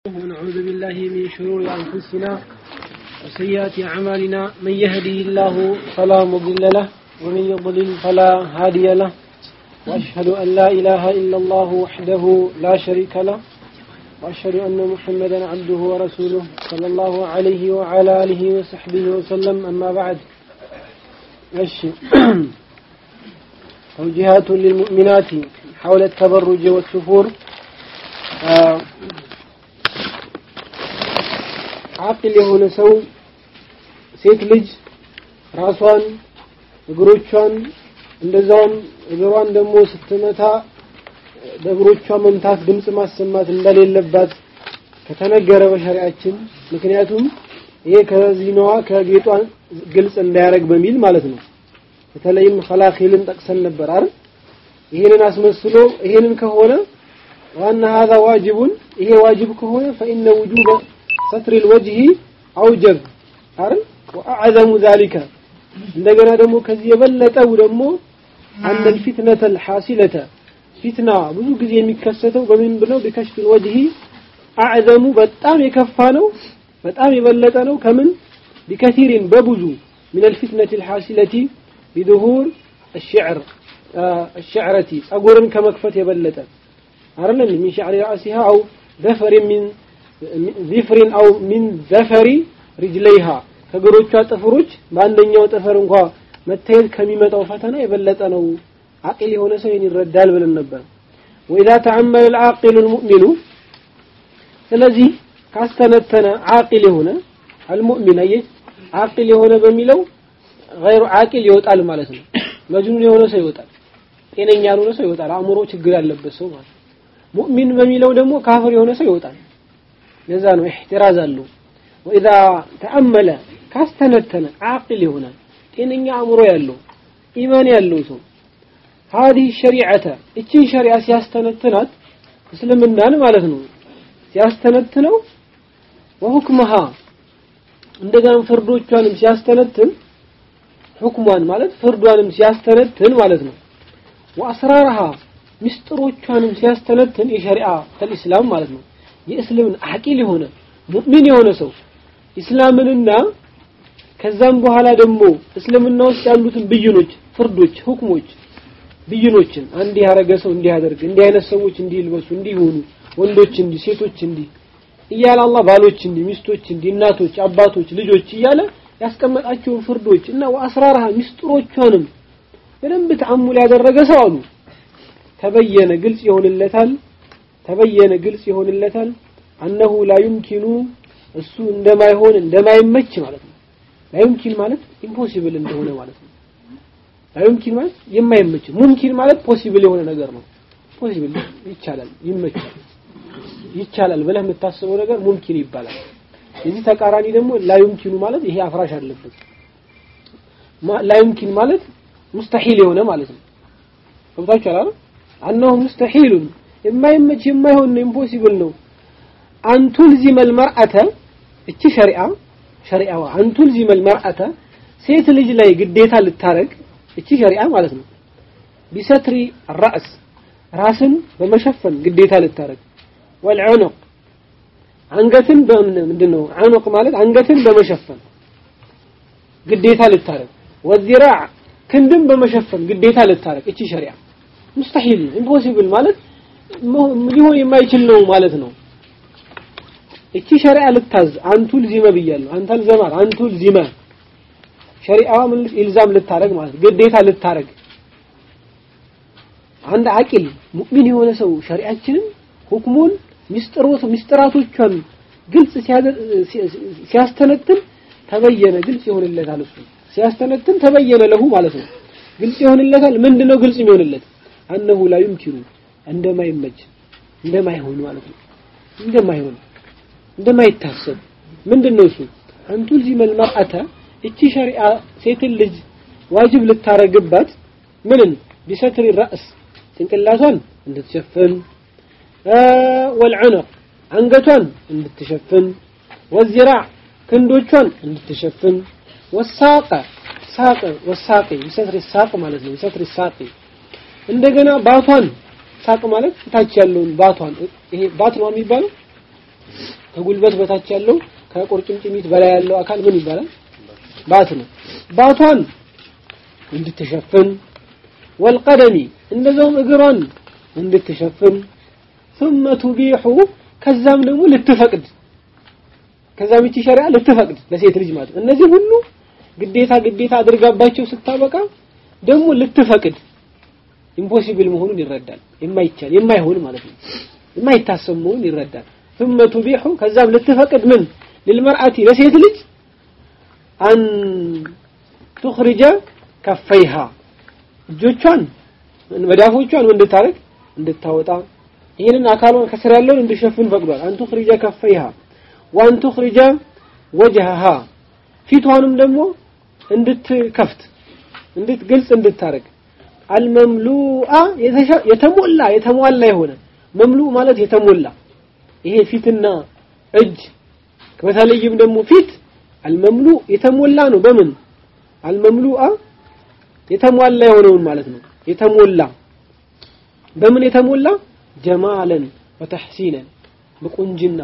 ونعوذ بالله من شرور أنفسنا وسيئات أعمالنا من يهده الله فلا مضل له ومن يضلل فلا هادي له وأشهد أن لا إله إلا الله وحده لا شريك له وأشهد أن محمدا عبده ورسوله صلى الله عليه وعلى آله وصحبه وسلم أما بعد ماشي توجيهات للمؤمنات حول التبرج والسفور آه አቅል የሆነ ሰው ሴት ልጅ ራሷን እግሮቿን እንደዛውም እግሯን ደግሞ ስትመታ በእግሮቿ መምታት ድምፅ ማሰማት እንደሌለባት ከተነገረ በሸሪያችን ምክንያቱም ይሄ ከዚህነዋ ከጌጧ ግልጽ እንዳያደርግ በሚል ማለት ነው በተለይም ኸላኺልን ጠቅሰን ነበር አይደል ይሄንን አስመስሎ ይሄንን ከሆነ ዋና هذا ዋጅቡን ይሄ ዋጅብ ከሆነ فإن وجوب ستر الوجه أوجب አይደል وأعظم ذلك እንደገና ደግሞ ከዚህ የበለጠው ደግሞ أن الفتنة الحاصلة ፊትና ብዙ ጊዜ የሚከሰተው በምን ብለው بكشف الوجه أعظم በጣም የከፋ ነው በጣም የበለጠ ነው ከምን بكثير በብዙ من الفتنة الحاصلة بظهور الشعر الشعرة ጸጉርን ከመክፈት የበለጠ አይደለም من شعر رأسها أو ذفر من ዚፍሪን አው ሚን ዘፈሪ ሪጅለይሃ ከእግሮቿ ጥፍሮች በአንደኛው ጥፍር እንኳ መታየት ከሚመጣው ፈተና የበለጠ ነው አቂል የሆነ ሰው ይህን ይረዳል ብለን ነበር ወኢዛ ተአመለ ልአቂሉ ልሙእሚኑ ስለዚህ ካስተነተነ አቂል የሆነ አልሙእሚን አየ አቂል የሆነ በሚለው ገይሩ አቂል ይወጣል ማለት ነው መጅኑን የሆነ ሰው ይወጣል ጤነኛ ያልሆነ ሰው ይወጣል አእምሮ ችግር ያለበት ሰው ማለት ሙእሚን በሚለው ደግሞ ካፍር የሆነ ሰው ይወጣል ለዛ ነው ኢህቲራዝ አለው ወኢዛ ተአመለ ካስተነተነ አቅል ይሆናል ጤነኛ አእምሮ ያለው ኢማን ያለው ሰው هذه الشريعة እችን ሸሪዓ ሲያስተነትናት እስልምናን ማለት ነው ሲያስተነትነው وحكمها እንደገና ፍርዶቿንም ሲያስተነትን ሁክሟን ማለት ፍርዷንም ሲያስተነትን ማለት ነው وأسرارها ምስጢሮቿንም ሲያስተነትን የሸሪዓ ከልእስላም ማለት ነው የእስልምና አቂል የሆነ ሙእሚን የሆነ ሰው ኢስላምንና ከዛም በኋላ ደግሞ እስልምና ውስጥ ያሉትን ብይኖች ፍርዶች ሁክሞች ብይኖችን አንድ ያረገ ሰው እንዲህ ያደርግ እንዲህ አይነት ሰዎች እንዲህ ይልበሱ እንዲህ ሆኑ ወንዶች እንዲህ ሴቶች እንዲህ እያለ አላህ ባሎች እንዲህ ሚስቶች እንዲህ እናቶች አባቶች ልጆች እያለ ያስቀመጣቸውን ፍርዶች እና ወአስራርሃ ሚስጥሮቿንም በደንብ ተአሙል ያደረገ ሰው አሉ ተበየነ ግልጽ ይሆንለታል ተበየነ ግልጽ ይሆንለታል አነሁ ላ ዩምኪኑ እሱ እንደማይሆን እንደማይመች ማለት ነው ላ ዩምኪን ማለት ኢምፖሲብል እንደሆነ ማለት ነው ላ ዩምኪን ማለት የማይመች ሙምኪን ማለት ፖሲብል የሆነ ነገር ነው ፖሲብል ይቻላል ይመቻል ይቻላል ብለህ የምታስበው ነገር ሙምኪን ይባላል የዚህ ተቃራኒ ደግሞ ላ ዩምኪኑ ማለት ይሄ አፍራሽ አለበት ላ ዩምኪን ማለት ሙስተሂል የሆነ ማለት ነው ገብታችኋል አይደል አነሁ ሙስተሂሉን የማይመች የማይሆን ነው ኢምፖሲብል ነው አንቱል ዚመል መርአተ እቺ ሸሪዓ ሸሪዓዋ አንቱል ዚመል መርአተ ሴት ልጅ ላይ ግዴታ ልታረግ እቺ ሸሪዓ ማለት ነው ቢሰትሪ ራስ ራስን በመሸፈን ግዴታ ልታረግ ወልዑኑቅ አንገትን ምንድን ነው ዑኑቅ ማለት አንገትን በመሸፈን ግዴታ ልታረግ ወዚራዕ ክንድን በመሸፈን ግዴታ ልታረግ እቺ ሸሪዓ ሙስተሂል ኢምፖሲብል ማለት ሊሆን የማይችል ነው ማለት ነው እቺ ሸሪዓ ልታዝ አንቱል ዚመ ብያለሁ አንተል ዘማር አንቱል ዚመ ሸሪዓዋ ምን ኢልዛም ልታረግ ማለት ግዴታ ልታረግ አንድ አቂል ሙእሚን የሆነ ሰው ሸሪዓችንን ሁክሙን ሚስጥሮት ሚስጥራቶቿን ግልጽ ሲያስተነትን ተበየነ ግልጽ ይሆንለታል እሱ ሲያስተነትን ተበየነ ለሁ ማለት ነው ግልጽ ይሆንለታል ምንድነው ግልጽ የሚሆንለት አነሁ ላ ዩምኪኑ እንደማይመች እንደማይሆን ማለት ነው እንደማይሆን እንደማይታሰብ ምንድነው እሱ አንቱል ዚመል መርአተ እቺ ሸሪዓ ሴትን ልጅ ዋጅብ ልታረግባት ምንን ቢሰትሪ ራስ ጭንቅላቷን እንድትሸፍን ወልዑኑቅ አንገቷን እንድትሸፍን ወዚራዕ ክንዶቿን እንድትሸፍን ወሳቀ ሳቅ ወሳቂ ቢሰትሪ ሳቅ ማለት ነው ቢሰትሪ ሳቂ እንደገና ባቷን ሳቅ ማለት ታች ያለውን ባቷን ይሄ ባት ነው የሚባለው ከጉልበት በታች ያለው ከቁርጭምጭሚት በላይ ያለው አካል ምን ይባላል? ባት ነው። ባቷን እንድትሸፍን ወልቀደሚ እንደዛውም እግሯን እንድትሸፍን ثم تبيح ከዛም ደግሞ ልትፈቅድ ከዛም ይቺ ሸሪዓ ልትፈቅድ ለሴት ልጅ ማለት እነዚህ ሁሉ ግዴታ ግዴታ አድርጋባቸው ስታበቃ ደግሞ ልትፈቅድ ኢምፖሲብል መሆኑን ይረዳል። የማይቻል የማይሆን ማለት ነው። የማይታሰብ መሆኑን ይረዳል። ثم تبيح ከዛም ልትፈቅድ ምን للمرأة ለሴት ልጅ አን تخرج كفيها እጆቿን መዳፎቿን እንድታረግ እንድታወጣ ይህንን አካሏን ከስር ያለውን እንድሸፍን ፈቅዷል። አን تخرج كفيها وان تخرج وجهها ፊቷንም ደግሞ እንድትከፍት እንድትግልጽ እንድታረግ አልመምሉአ የተሞላ የተሟላ የሆነ መምሉ ማለት የተሞላ ይሄ ፊትና እጅ በተለይም ደግሞ ፊት አልመምሉ የተሞላ ነው። በምን አልመምሉአ የተሟላ የሆነውን ማለት ነው። የተሞላ በምን የተሞላ ጀማለን ወተሕሲነን በቁንጅና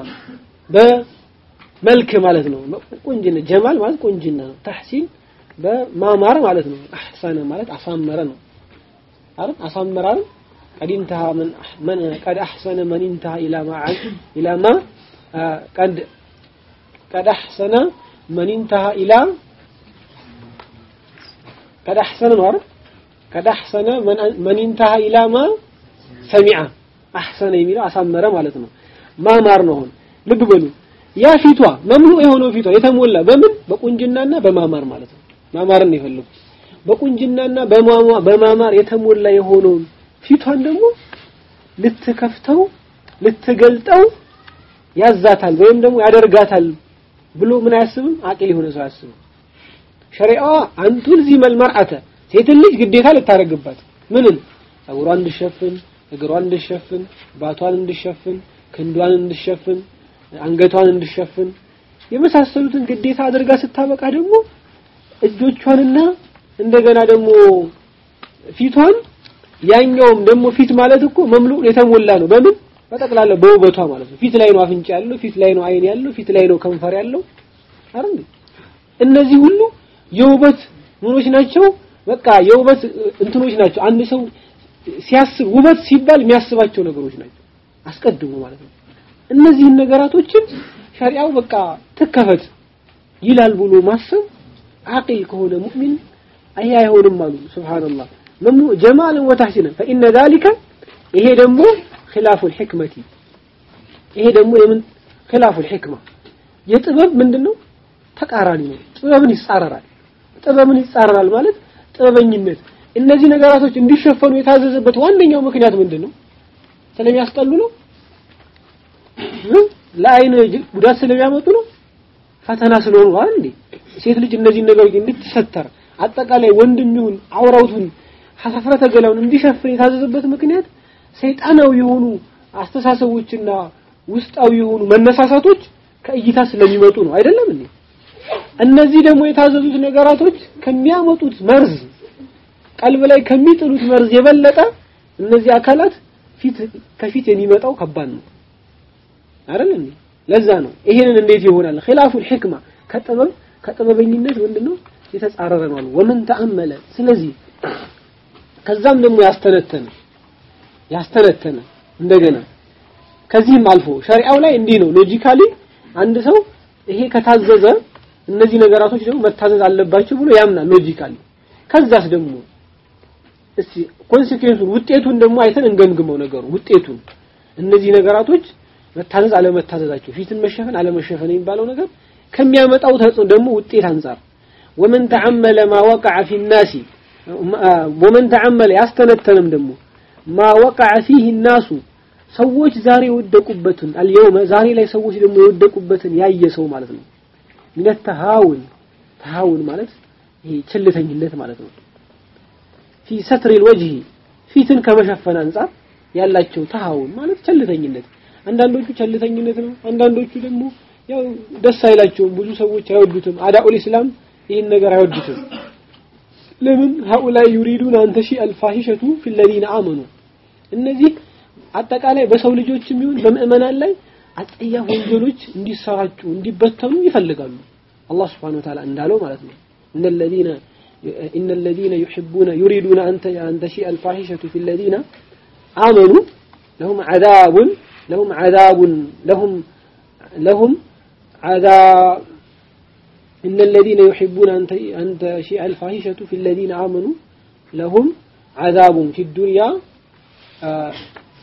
በመልክ ማለት ነው። ቁንጅና ጀማል ማለት ቁንጅና ነው። ተሕሲን በማማር ማለት ነው። አሕሰነ ማለት አሳመረ ነው። አይደል አሳመረ አይደል قد انتهى من من قد احسن من انتهى الى ما الى ما قد قد احسن من انتهى الى قد احسن ነው አይደል قد احسن من من انتهى الى ما سمع احسن የሚለው አሳመረ ማለት ነው ማማር ነው አሁን ልብ በሉ ያ ፊቷ መምሉ የሆነው ፊቷ የተሞላ በምን በቁንጅናና በማማር ማለት ነው ማማርን የፈለጉት በቁንጅናና በማማር የተሞላ የሆነውን ፊቷን ደግሞ ልትከፍተው ልትገልጠው ያዛታል ወይም ደግሞ ያደርጋታል ብሎ ምን አያስብም? አቂል የሆነ ሰው አያስብም። ሸሪዓዋ አንቱል ዚመል መርአተ ሴትን ልጅ ግዴታ ልታረግባት ምንን ጸጉሯን እንድሸፍን፣ እግሯን እንድሸፍን፣ ባቷን እንድሸፍን፣ ክንዷን እንድሸፍን፣ አንገቷን እንድሸፍን የመሳሰሉትን ግዴታ አድርጋ ስታበቃ ደግሞ እጆቿንና እንደገና ደግሞ ፊቷን ያኛውም ደግሞ ፊት ማለት እኮ መምሉ የተሞላ ነው። በምን በጠቅላላ በውበቷ ማለት ነው። ፊት ላይ ነው አፍንጫ ያለው፣ ፊት ላይ ነው አይን ያለው፣ ፊት ላይ ነው ከንፈር ያለው አይደል? እነዚህ ሁሉ የውበት ምኖች ናቸው። በቃ የውበት እንትኖች ናቸው። አንድ ሰው ሲያስብ ውበት ሲባል የሚያስባቸው ነገሮች ናቸው አስቀድሞ ማለት ነው። እነዚህን ነገራቶችን ሸሪዓው በቃ ትከፈት ይላል ብሎ ማሰብ አቂል ከሆነ ሙእሚን አይ አይሆንም አሉ። ሱብሃንአላህ መምኑ ጀማልን ወተሕሲነን ፈኢነ ዛሊከ ይሄ ደግሞ ኺላፉል ሒክመቲ ይሄ ደግሞ የምን ኺላፉል ሒክማ የጥበብ ምንድነው ተቃራኒ ነው። ጥበብን ይጻረራል። ጥበብን ይጻረራል ማለት ጥበበኝነት እነዚህ ነገራቶች እንዲሸፈኑ የታዘዘበት ዋነኛው ምክንያት ምንድነው? ስለሚያስጠሉ ነው? ለአይን ጉዳት ስለሚያመጡ ነው? ፈተና ስለሆኑ አይደል እንዴ? ሴት ልጅ እነዚህ ነገሮች እንድትሰተር አጠቃላይ ወንድም ይሁን አውራውቱን ሀፍረተ ገላውን እንዲሸፍን የታዘዘበት ምክንያት ሰይጣናዊ የሆኑ አስተሳሰቦችና ውስጣዊ የሆኑ መነሳሳቶች ከእይታ ስለሚመጡ ነው አይደለም እንዴ? እነዚህ ደግሞ የታዘዙት ነገራቶች ከሚያመጡት መርዝ ቀልብ ላይ ከሚጥሉት መርዝ የበለጠ እነዚህ አካላት ፊት ከፊት የሚመጣው ከባድ ነው አይደል እንዴ? ለዛ ነው ይሄንን እንዴት ይሆናል? ኺላፉል ሒክማ ከጥበብ ከጥበበኝነት ምንድነው የተጻረረ ነው። ወመን ተአመለ ስለዚህ ከዛም ደግሞ ያስተነተነ ያስተነተነ እንደገና ከዚህም አልፎ ሸሪዓው ላይ እንዲህ ነው ሎጂካሊ አንድ ሰው ይሄ ከታዘዘ እነዚህ ነገራቶች ደግሞ መታዘዝ አለባቸው ብሎ ያምናል ሎጂካሊ ከዛስ ደግሞ እስቲ ኮንሲኩዌንሱን ውጤቱን ደግሞ አይተን እንገምግመው ነገሩ ውጤቱን እነዚህ ነገራቶች መታዘዝ አለመታዘዛቸው ፊትን መሸፈን አለመሸፈን የሚባለው ነገር ከሚያመጣው ተጽዕኖ ደግሞ ውጤት አንጻር ወመን ተዓመለ ማ ወቀዐ ፊ ናሲ ወመን ተዓመለ ያስተነተንም ደግሞ ማ ወቀዐ ፊህ ናሱ ሰዎች ዛሬ የወደቁበትን አልየውመ ዛሬ ላይ ሰዎች ደግሞ የወደቁበትን ያየ ሰው ማለት ነው ምን ተሃውን ተሃውን ማለት ይሄ ቸልተኝነት ማለት ነው ፊ ሰትር الوجه ፊትን ከመሸፈን አንጻር ያላቸው ተሃውን ማለት ቸልተኝነት አንዳንዶቹ ቸልተኝነት ነው አንዳንዶቹ ደግሞ ያው ደስ አይላቸውም ብዙ ሰዎች አይወዱትም አዳኡል ኢስላም ይህን ነገር አይወዱትም ለምን هؤلاء يريدون أن تشيء الفاحشة في الذين آمنوا እነዚህ አጠቃላይ በሰው ልጆችም ይሁን በምእመናን ላይ አጸያፍ ወንጀሎች እንዲሰራጩ እንዲበተኑ ይፈልጋሉ አላህ Subhanahu Wa Ta'ala እንዳለው ማለት ነው إن الذين إن الذين يحبون يريدون أن أن تشيء الفاحشة في الذين آمنوا لهم عذاب لهم عذاب لهم لهم عذاب إن الذين يحبون أن تشيء الفاحشة في الذين آمنوا لهم عذاب في الدنيا آه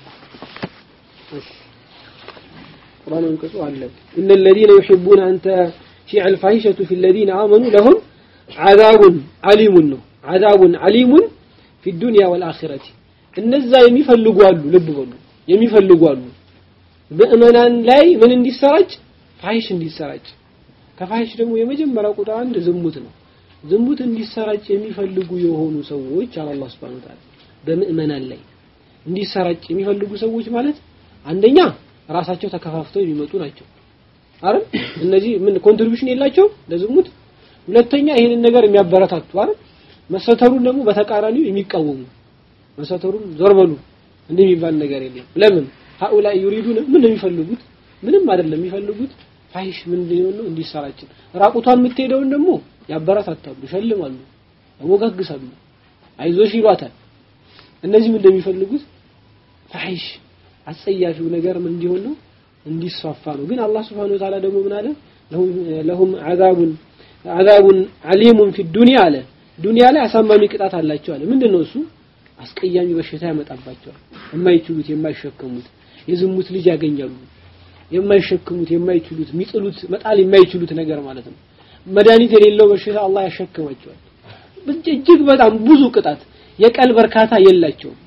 قرآن ينقصوا على إن الذين يحبون أن تشيع الفاحشة في الذين آمنوا لهم عذاب عليم عذاب عليم في الدنيا والآخرة እነዛ የሚፈልጉ አሉ ልብ በሉ የሚፈልጉ አሉ ምእመናን ላይ ምን እንዲሰራጭ ፋሂሽ እንዲሰራጭ ከፋሂሽ ደግሞ የመጀመሪያው ቁጥር አንድ ዝሙት ነው ዝሙት እንዲሰራጭ የሚፈልጉ የሆኑ ሰዎች አለ አላህ Subhanahu Ta'ala በምእመናን ላይ እንዲሰራጭ የሚፈልጉ ሰዎች ማለት አንደኛ ራሳቸው ተከፋፍተው የሚመጡ ናቸው አይደል እነዚህ ምን ኮንትሪቢዩሽን የላቸው ለዝሙት ሁለተኛ ይሄንን ነገር የሚያበረታቱ አይደል መሰተሩን ደግሞ በተቃራኒው የሚቃወሙ መሰተሩን ዞር በሉ እንደሚባል ነገር የለም ለምን هؤلاء يريدون ምን ነው የሚፈልጉት ምንም አይደለም የሚፈልጉት ፋሂሽ ምን ነው እንዲሰራጭ ራቁቷን የምትሄደውን ደግሞ ያበረታታሉ ይሸልማሉ ያሞጋግሳሉ አይዞሽ ይሏታል እነዚህ ምን እንደሚፈልጉት ፋሂሽ አጸያፊው ነገር ምን እንዲሆን ነው እንዲስፋፋ ነው ግን አላህ Subhanahu Wa Ta'ala ደግሞ ምን አለ ለሁም አዛቡን አዛቡን አሊሙን ፊ ዱንያ አለ ዱንያ ላይ አሳማሚ ቅጣት አላቸው አለ ምንድነው እሱ አስቀያሚ በሽታ ያመጣባቸዋል የማይችሉት የማይሸከሙት የዝሙት ልጅ ያገኛሉ የማይሸክሙት የማይችሉት የሚጥሉት መጣል የማይችሉት ነገር ማለት ነው መድኃኒት የሌለው በሽታ አላህ ያሸክማቸዋል እጅግ በጣም ብዙ ቅጣት የቀልብ እርካታ የላቸውም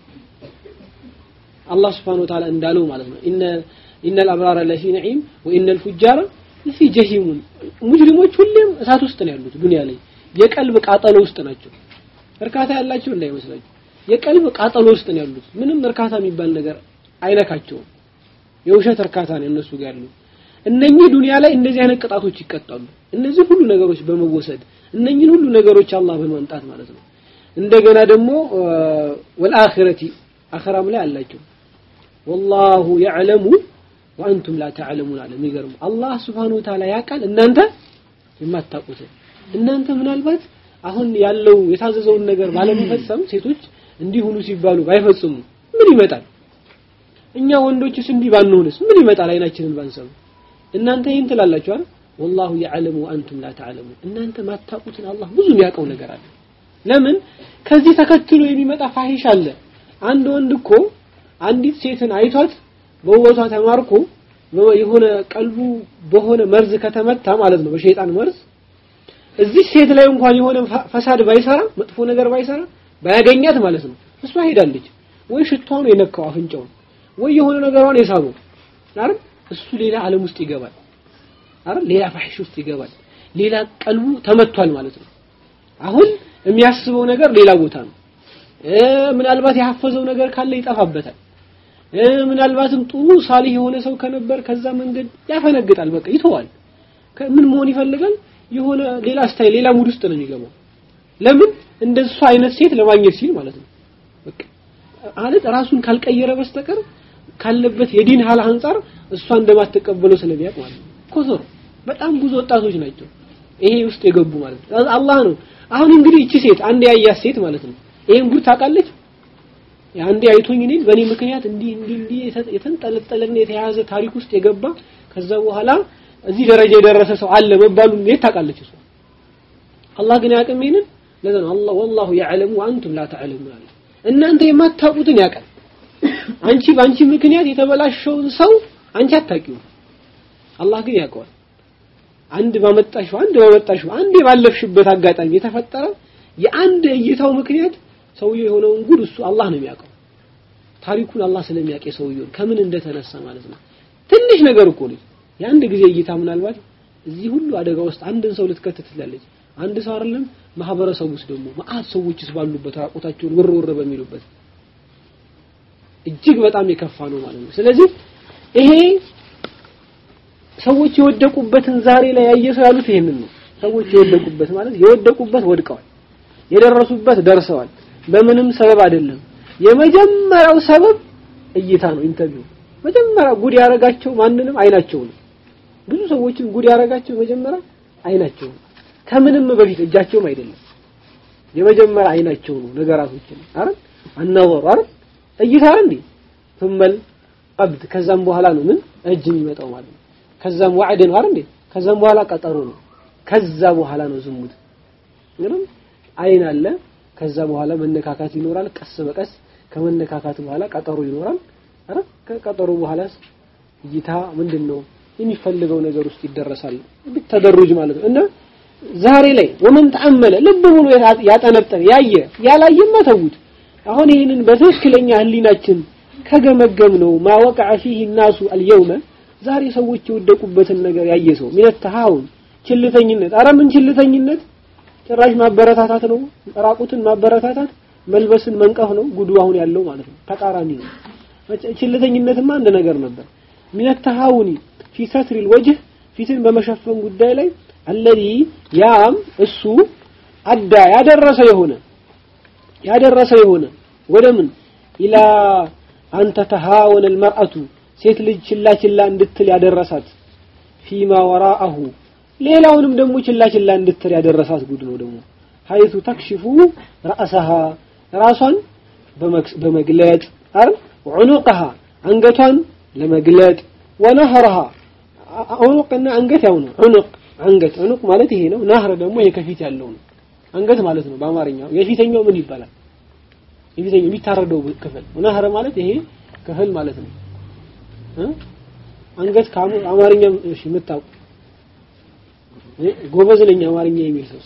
አላህ Subhanahu Wa Ta'ala እንዳለው ማለት ነው ኢነ ኢነል አብራረ ለፊ ነዒም ወኢነል ፉጃረ ለፊ ጀሂሙን ሙጅሪሞች ሁሌም እሳት ውስጥ ነው ያሉት ዱንያ ላይ የቀልብ ቃጠሎ ውስጥ ናቸው እርካታ ያላቸው እንዳይመስላችሁ የቀልብ ቃጠሎ ውስጥ ነው ያሉት ምንም እርካታ የሚባል ነገር አይነካቸውም የውሸት እርካታ ነው እነሱ ጋር ያለው እነኚህ ዱንያ ላይ እንደዚህ አይነት ቅጣቶች ይቀጣሉ እነዚህ ሁሉ ነገሮች በመወሰድ እነኚህን ሁሉ ነገሮች አላህ በማምጣት ማለት ነው እንደገና ደግሞ ወልአኺረቲ አኺራም ላይ አላቸው ወላሁ يعلم ወአንቱም ላ ተዕለሙን አለ የሚገርም አላህ Subhanahu Wa Ta'ala ያውቃል እናንተ የማታውቁት እናንተ ምናልባት አሁን ያለው የታዘዘውን ነገር ባለመፈጸም ሴቶች እንዲሁኑ ሲባሉ ባይፈጽሙ ምን ይመጣል እኛ ወንዶችስ እንዲህ ባንሆንስ ምን ይመጣል አይናችንን ባንሰሙ እናንተ ይህን ትላላችሁ አይደል ወላሁ يعلم وانتم لا تعلمون እናንተ ማታውቁትን አላህ ብዙ የሚያውቀው ነገር አለ ለምን ከዚህ ተከትሎ የሚመጣ ፋሂሽ አለ አንድ ወንድ እኮ አንዲት ሴትን አይቷት በውበቷ ተማርኮ የሆነ ቀልቡ በሆነ መርዝ ከተመታ ማለት ነው በሸይጣን መርዝ እዚህ ሴት ላይ እንኳን የሆነ ፈሳድ ባይሰራ መጥፎ ነገር ባይሰራ ባያገኛት ማለት ነው እሷ ሄዳለች ወይ ሽቷን የነካው አፍንጫውን ወይ የሆነ ነገሯን የሳበው አይደል እሱ ሌላ ዓለም ውስጥ ይገባል አይደል ሌላ ፋሂሽ ውስጥ ይገባል ሌላ ቀልቡ ተመቷል ማለት ነው አሁን የሚያስበው ነገር ሌላ ቦታ ነው ምናልባት ያፈዘው ነገር ካለ ይጠፋበታል ምናልባትም ጥሩ ሳሊህ የሆነ ሰው ከነበር ከዛ መንገድ ያፈነግጣል በቃ ይተዋል ምን መሆን ይፈልጋል የሆነ ሌላ ስታይል ሌላ ሙድ ውስጥ ነው የሚገባው ለምን እንደሱ አይነት ሴት ለማግኘት ሲል ማለት ነው በቃ ማለት ራሱን ካልቀየረ በስተቀር ካለበት የዲን ሀል አንጻር እሷ እንደማትቀበለው ስለሚያውቅ ማለት ነው ኮሶር በጣም ብዙ ወጣቶች ናቸው ይሄ ውስጥ የገቡ ማለት ነው አላህ ነው አሁን እንግዲህ እቺ ሴት አንድ ያያት ሴት ማለት ነው ይሄን ጉድ ታውቃለች አንዴ አይቶኝ እኔን በእኔ ምክንያት እንዲህ እንዲህ እንዲህ የተንጠለጠለና የተያዘ ታሪክ ውስጥ የገባ ከዛ በኋላ እዚህ ደረጃ የደረሰ ሰው አለ መባሉ እንዴት ታውቃለች እሷ አላህ ግን ያውቅም ይሄንን ለዛ ነው አላህ ወላሁ يعلم وانتم لا تعلمون አለ እናንተ የማታውቁትን ያውቃል አንቺ በአንቺ ምክንያት የተበላሸውን ሰው አንቺ አታውቂውም አላህ ግን ያውቀዋል አንድ ባመጣሽው አንድ ባመጣሽው አንድ ባለፍሽበት አጋጣሚ የተፈጠረ የአንድ እይታው ምክንያት ሰውየው የሆነውን ጉድ እሱ አላህ ነው የሚያውቀው ታሪኩን አላህ ስለሚያውቅ ሰውየው ከምን እንደተነሳ ማለት ነው ትንሽ ነገር እኮ ነው የአንድ ጊዜ እይታ ምናልባት እዚህ ሁሉ አደጋ ውስጥ አንድን ሰው ልትከተት ትላለች አንድ ሰው አይደለም ማህበረሰብ ውስጥ ደግሞ መአት ሰዎችስ ባሉበት ራቆታቸውን ውር ውር በሚሉበት እጅግ በጣም የከፋ ነው ማለት ነው ስለዚህ ይሄ ሰዎች የወደቁበትን ዛሬ ላይ ያየ ሰው ያሉት ይሄንን ነው ሰዎች የወደቁበት ማለት የወደቁበት ወድቀዋል የደረሱበት ደርሰዋል በምንም ሰበብ አይደለም የመጀመሪያው ሰበብ እይታ ነው ኢንተርቪው መጀመሪያ ጉድ ያረጋቸው ማንንም አይናቸው ነው። ብዙ ሰዎችን ጉድ ያረጋቸው መጀመሪያ አይናቸው ነው። ከምንም በፊት እጃቸውም አይደለም። የመጀመሪያ አይናቸው ነው ነገራቶችን አይደል አናወሩ አይደል እይታ እንዴ ثمل ቀብድ ከዛም በኋላ ነው ምን እጅ የሚመጣው ማለት ነው። ከዛም ዋዕድ ነው አይደል እንዴ ከዛም በኋላ ቀጠሮ ነው። ከዛ በኋላ ነው ዝሙት። እንግዲህ አይን አለ። ከዛ በኋላ መነካካት ይኖራል። ቀስ በቀስ ከመነካካት በኋላ ቀጠሮ ይኖራል። አረ ከቀጠሮ በኋላስ እይታ ምንድን ነው የሚፈልገው ነገር ውስጥ ይደረሳል። ተደሩጅ ማለት ነው እና ዛሬ ላይ ወመን ተአመለ ልብ ብሎ ያጠነጠነ ያየ ያላየማ ተውት። አሁን ይህንን በትክክለኛ ህሊናችን ከገመገም ነው ማወቃ ፊህ ናሱ አልየውመ ዛሬ ሰዎች የወደቁበትን ነገር ያየ ሰው ሚነት ተሃውን ችልተኝነት፣ አረ ምን ችልተኝነት ጭራሽ ማበረታታት ነው። ራቁትን ማበረታታት መልበስን መንቀፍ ነው ጉዱ አሁን ያለው ማለት ነው። ተቃራኒ ነው። ችልተኝነትማ አንድ ነገር ነበር። ሚነት ተሃውኒ ፊ ሰትሪል ወጅህ ፊትን በመሸፈን ጉዳይ ላይ አለዚ ያም እሱ አዳ ያደረሰ የሆነ ያደረሰ የሆነ ወደ ምን ኢላ አንተ ተሃወነ አልመርአቱ ሴት ልጅ ችላ ችላ እንድትል ያደረሳት ፊማ ወራአሁ ሌላውንም ደግሞ ችላ ችላ እንድትል ያደረሳት ጉድ ነው ደግሞ ሀይቱ ተክሽፉ ረአሰሃ ራሷን በመግለጥ አይደል ዑኑቅሃ አንገቷን ለመግለጥ ወነህረሃ ዑኑቅና አንገት ያው ነው ዑኑቅ አንገት ዑኑቅ ማለት ይሄ ነው ናህር ደግሞ ይሄ ከፊት ያለው ነው አንገት ማለት ነው በአማርኛው የፊተኛው ምን ይባላል የፊተኛው የሚታረደው ክፍል ናህር ማለት ይሄ ክፍል ማለት ነው አንገት ከአማርኛ እሺ የምታውቁ ጎበዝ ነኝ አማርኛ የሚል ሰው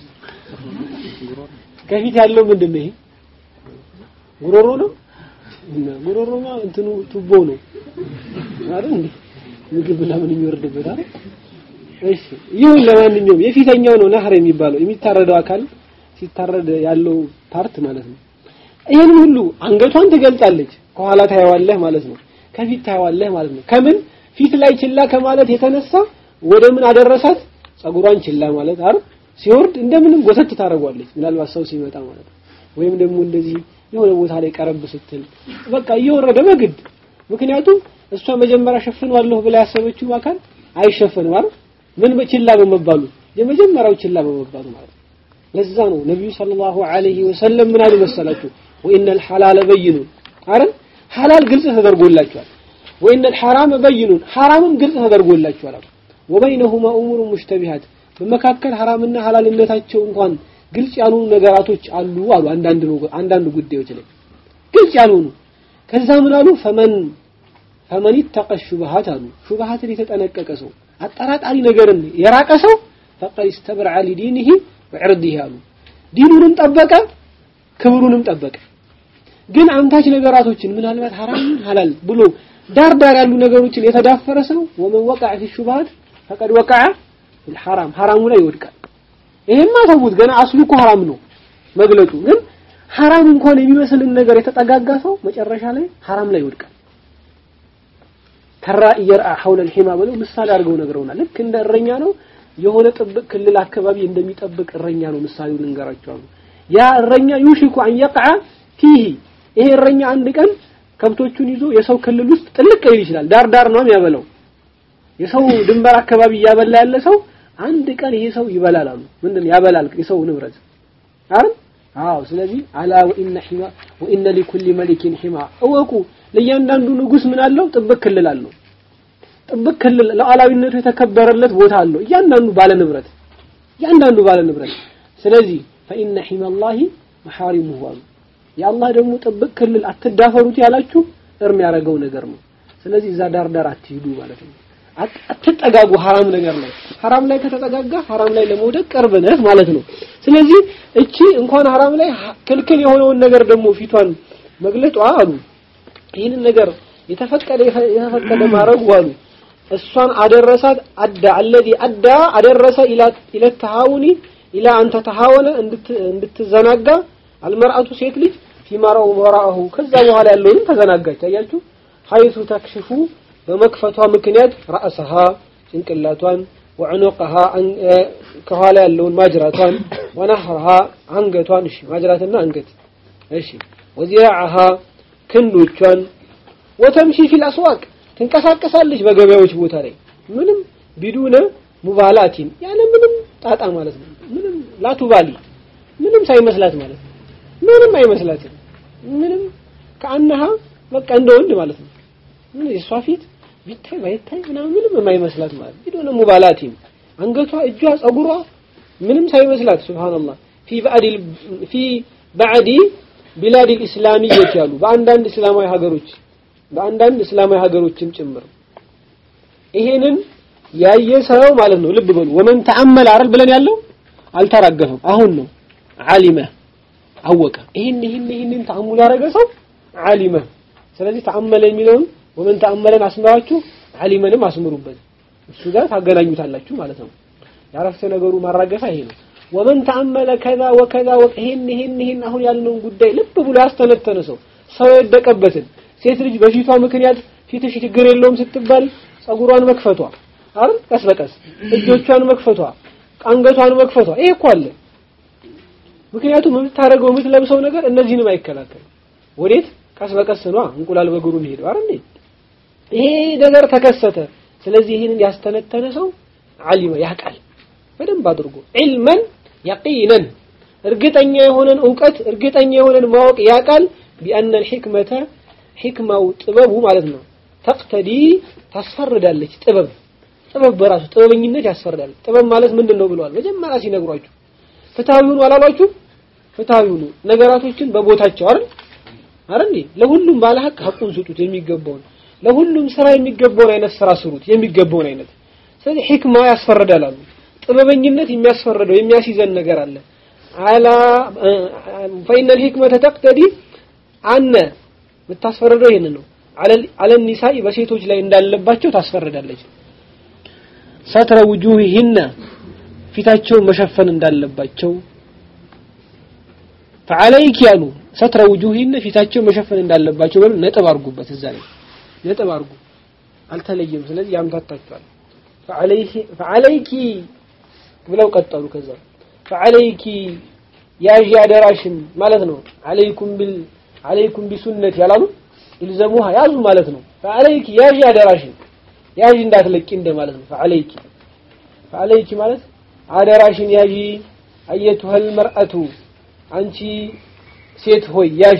ከፊት ያለው ምንድን ነው ይሄ ጉሮሮ ነው ጉሮሮማ እንትኑ ቱቦ ነው አይደል እንዴ ምግብ ለምን የሚወርድበት አይደል እሺ ይሁን ለማንኛውም የፊተኛው ነው ነህር የሚባለው የሚታረደው አካል ሲታረድ ያለው ፓርት ማለት ነው ይሄን ሁሉ አንገቷን ትገልጣለች ከኋላ ታየዋለህ ማለት ነው ከፊት ታየዋለህ ማለት ነው ከምን ፊት ላይ ችላ ከማለት የተነሳ ወደ ምን አደረሳት ጸጉሯን ችላ ማለት አይደል ሲወርድ እንደምንም ጎተት ታደርጓለች ምናልባት ሰው ሲመጣ ማለት ነው ወይም ደግሞ እንደዚህ የሆነ ቦታ ላይ ቀረብ ስትል በቃ እየወረደ በግድ ምክንያቱም እሷ መጀመሪያ ሸፍነዋለሁ ብላ ያሰበችው አካል አይሸፈንም አይደል ምን ችላ በመባሉ የመጀመሪያው ችላ በመባሉ ማለት ነው ለዛ ነው ነብዩ ሰለላሁ ዐለይሂ ወሰለም ምን አሉ መሰላችሁ ወኢነል ሐላለ በይኑን አይደል ሐላል ግልጽ ተደርጎላችኋል ወኢነል ሐራመ በይኑን ሐራምም ግልጽ ተደርጎላችኋል ወበይነሁማ ኡሙሩ ሙሽተቢሃት በመካከል ሐራምና ሐላልነታቸው እንኳን ግልጽ ያልሆኑ ነገራቶች አሉ አሉ አንዳንድ አንዳንድ ጉዳዮች ላይ ግልጽ ያልሆኑ ከዛ ምን አሉ ፈመን ፈመን ይተቀ ሹብሃት አሉ ሹብሃትን የተጠነቀቀ ሰው አጠራጣሪ ነገርን የራቀ ሰው ፈቀድ ኢስተብረዐ ሊዲኒሂ ወዕርዲሂ አሉ ዲኑንም ጠበቀ ክብሩንም ጠበቀ ግን አንታች ነገራቶችን ምናልባት ሐራም ሐላል ብሎ ዳር ዳር ያሉ ነገሮችን የተዳፈረ ሰው ወመን ወቀዐ ፊ ሹብሃት ፈቀድ ወቀዐ ፊል ሐራም ሐራሙ ላይ ይወድቃል ይሄማ ተውት ገና አስሉ እኮ ሐራም ነው መግለጡ ግን ሐራም እንኳን የሚመስልን ነገር የተጠጋጋ ሰው መጨረሻ ላይ ሐራም ላይ ይወድቃል ተራ እየርአ ሐውለ الحማ ብለው ምሳሌ አድርገው ነግረውናል ልክ እንደ እረኛ ነው የሆነ ጥብቅ ክልል አካባቢ እንደሚጠብቅ እረኛ ነው ምሳሌው ልንገራቸው ያ እረኛ ዩሽኩ አን يقع فيه ይሄ እረኛ አንድ ቀን ከብቶቹን ይዞ የሰው ክልል ውስጥ ጥልቅ ሊል ይችላል ዳር ዳር ነው የሚያበላው የሰው ድንበር አካባቢ እያበላ ያለ ሰው አንድ ቀን ይሄ ሰው ይበላል አሉ ምንድን ያበላል የሰው ንብረት አይደል አዎ ስለዚህ አላ ወኢነ ሒማ ወኢነ ሊኩሊ መሊኪን ሒማ እወቁ ለእያንዳንዱ ንጉስ ምን አለው ጥብቅ ክልል አለው ጥብቅ ክልል ለዓላዊነቱ የተከበረለት ቦታ አለው እያንዳንዱ ባለ ንብረት እያንዳንዱ ባለ ንብረት ስለዚህ ፈኢነ ሒማላሂ መሐሪሙሁ አሉ የአላህ ደግሞ ጥብቅ ክልል አትዳፈሩት ያላችሁ እርም ያደረገው ነገር ነው ስለዚህ እዛ ዳር ዳር አትሂዱ ማለት ነው አትጠጋጉ ሐራም ነገር ላይ ሐራም ላይ ከተጠጋጋ ሐራም ላይ ለመውደቅ ቅርብ ነህ ማለት ነው ስለዚህ እቺ እንኳን ሐራም ላይ ክልክል የሆነውን ነገር ደግሞ ፊቷን መግለጧ አሉ ይህንን ነገር የተፈቀደ የተፈቀደ ማድረጉ አሉ እሷን አደረሳት አዳ አለዚ አዳ አደረሰ ኢላ ኢላ ተሃውኒ ኢላ አንተ ተሃወነ እንድትዘናጋ አልመርአቱ ሴት ልጅ ፊማራው ወራአሁ ከዛ በኋላ ያለውንም ተዘናጋች አያችሁ ሀይቱ ተክሽፉ በመክፈቷ ምክንያት ራእሰሃ ጭንቅላቷን ወዕኑቅሃ ከኋላ ያለውን ማጅራቷን ወነህርሃ አንገቷን እሺ ማጅራትና አንገት እሺ ወዚራዓሃ ክንዶቿን ወተምሺ ፊል አስዋቅ ትንቀሳቀሳለች በገበያዎች ቦታ ላይ ምንም ቢዱነ ሙባላቲን ያለ ምንም ጣጣ ማለት ነው ምንም ላቱባሊ ምንም ሳይመስላት ማለት ነው ምንም አይመስላትም ምንም ከአነሃ በቃ እንደ ወንድ ማለት ነው ምን የሷ ፊት ቢታይ ባይታይ ምናምን ምንም የማይመስላት ማለት ቢዱነ ሙባላቲን አንገቷ እጇ ጸጉሯ ምንም ሳይመስላት ሱብሃንአላህ ፊ ባዕድ ፊ ባዕድ ቢላድ ኢስላሚየት ያሉ በአንዳንድ እስላማዊ ሀገሮች በአንዳንድ እስላማዊ ሀገሮችም ጭምር ይሄንን ያየ ሰው ማለት ነው ልብ በሉ ወመን ተአመለ አይደል ብለን ያለው አልተራገፈም አሁን ነው ዓሊመ አወቀ ይሄን ይሄን ይሄንን ተአሙል ያደረገ ሰው ዓሊመ ስለዚህ ተአመለ የሚለውን ወመን ተአመለን አስመራችሁ ዓሊመንም አስምሩበት እሱ ጋር ታገናኙታላችሁ ማለት ነው ያረፍተ ነገሩ ማራገፋ ይሄ ነው ወመን ተአመለ ከዛ ወከዛ ይሄን ይሄን ይሄን አሁን ያልነውን ጉዳይ ልብ ብሎ ያስተነተነ ሰው ሰው የወደቀበትን ሴት ልጅ በፊቷ ምክንያት ፊትሽ ችግር የለውም ስትባል ጸጉሯን መክፈቷ አይደል ቀስ በቀስ እጆቿን መክፈቷ አንገቷን መክፈቷ ይሄ እኮ አለ ምክንያቱም የምታደርገው የምትለብሰው ነገር እነዚህንም አይከላከልም ወዴት ቀስ በቀስ ነው እንቁላል በእግሩ የሚሄደው አይደል ይሄ ነገር ተከሰተ ስለዚህ ይህንን ያስተነተነ ሰው ዓሊመ ያቃል በደንብ አድርጎ ዒልመን የቂነን እርግጠኛ የሆነን እውቀት እርግጠኛ የሆነን ማወቅ ያቃል ቢአነ ልሕክመተ ሕክማው ጥበቡ ማለት ነው ተቅተዲ ታስፈርዳለች ጥበብ ጥበብ በራሱ ጥበበኝነት ያስፈርዳል ጥበብ ማለት ምንድን ነው ብለዋል መጀመሪያ ሲነግሯችሁ ፍትሃዊ ሁኑ አላሏችሁ ፍትሃዊ ሁኑ ነገራቶችን በቦታቸው አይደል አይደል ለሁሉም ባለ ሀቅ ሀቁን ስጡት የሚገባውን ለሁሉም ስራ የሚገባውን አይነት ስራ ስሩት የሚገባውን አይነት ስለዚህ ሕክማ ያስፈርዳል አሉ ጥበበኝነት የሚያስፈርደው የሚያስይዘን ነገር አለ አላ ፈኢነ ልሕክመተ ተቅተዲ አነ የምታስፈርደው ይሄን ነው አለ ኒሳኢ በሴቶች ላይ እንዳለባቸው ታስፈርዳለች ሰትረ ውጁሂሂነ ፊታቸውን መሸፈን እንዳለባቸው ፈዓለይክ ያሉ ሰትረ ውጁሂነ ፊታቸውን መሸፈን እንዳለባቸው በሉ ነጥብ አርጉበት እዛ ላይ ነጥብ አርጉ አልተለየም ስለዚህ ያምታታችኋል ፈዓለይኪ ብለው ቀጠሉ ከዛ ፈዓለይኪ ያዥ አደራሽን ማለት ነው አለይኩም ቢል አለይኩም ቢሱነት ያላሉ ይልዘሙሃ ያዙ ማለት ነው ፈዓለይኪ ያዥ አደራሽን ያዥ እንዳትለቂ እንደማለት ነው ፈዓለይኪ ፈዓለይኪ ማለት አደራሽን ያዢ አየቱሀል መርአቱ አንቺ ሴት ሆይ ያዢ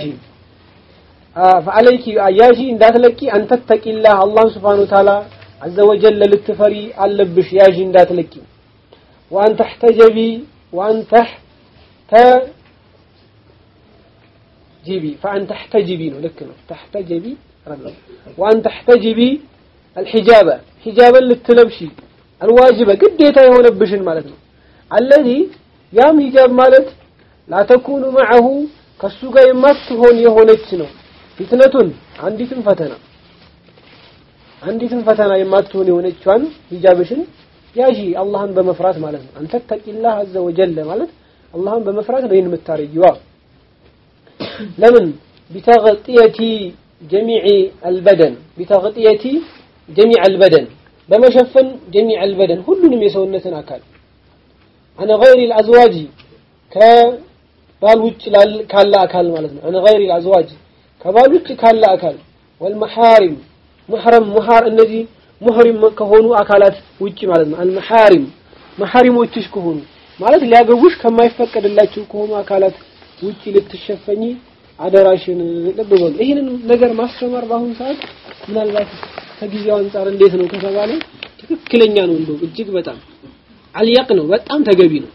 ፈዓለይኪ ያዢ እንዳትለቂ አንተተቂላህ አላህ ስብሓን ወተዓላ عز وجل ልትፈሪ አለብሽ ያዢ እንዳትለቂ وأن تحتجبي وأن تحتجبي فأن تحتجبي ነው ልክ ነው تحتجبي وأن تحتجبي الحجاب حجابا ልትለብሺ الواجبة ግዴታ የሆነብሽን ማለት ነው الذي ያም ሂጃብ ማለት لا تكون معه ከሱ ጋር የማትሆን የሆነች ነው ፊትነቱን አንዲትም ፈተና አንዲትም ፈተና የማትሆን የሆነችዋን ሂጃብሽን ያዢ አላህን በመፍራት ማለት ነው አንተ ተቂላህ አዘ ወጀለ ማለት አላህን በመፍራት ነው ይህን የምታረጊዋ ለምን ቢተغطية جميع البدن بتغطية جميع البدن በመሸፈን جميع البدن ሁሉንም የሰውነትን አካል عن غير الأزواج ከባል ውጭ ካለ አካል ማለት ነው عن غير الأزواج ከባል ውጭ ካለ አካል والمحارم محرم محار እነዚህ ሙህሪም ከሆኑ አካላት ውጪ ማለት ነው አልመሐሪም መሐሪሞችሽ ከሆኑ ማለት ሊያገቡሽ ከማይፈቀድላቸው ከሆኑ አካላት ውጪ ልትሸፈኝ አደራሽን ልብ በሉ ይህንን ነገር ማስተማር በአሁኑ ሰዓት ምናልባት ከጊዜው አንጻር እንዴት ነው ከተባለ ትክክለኛ ነው እንደው እጅግ በጣም አልያቅ ነው በጣም ተገቢ ነው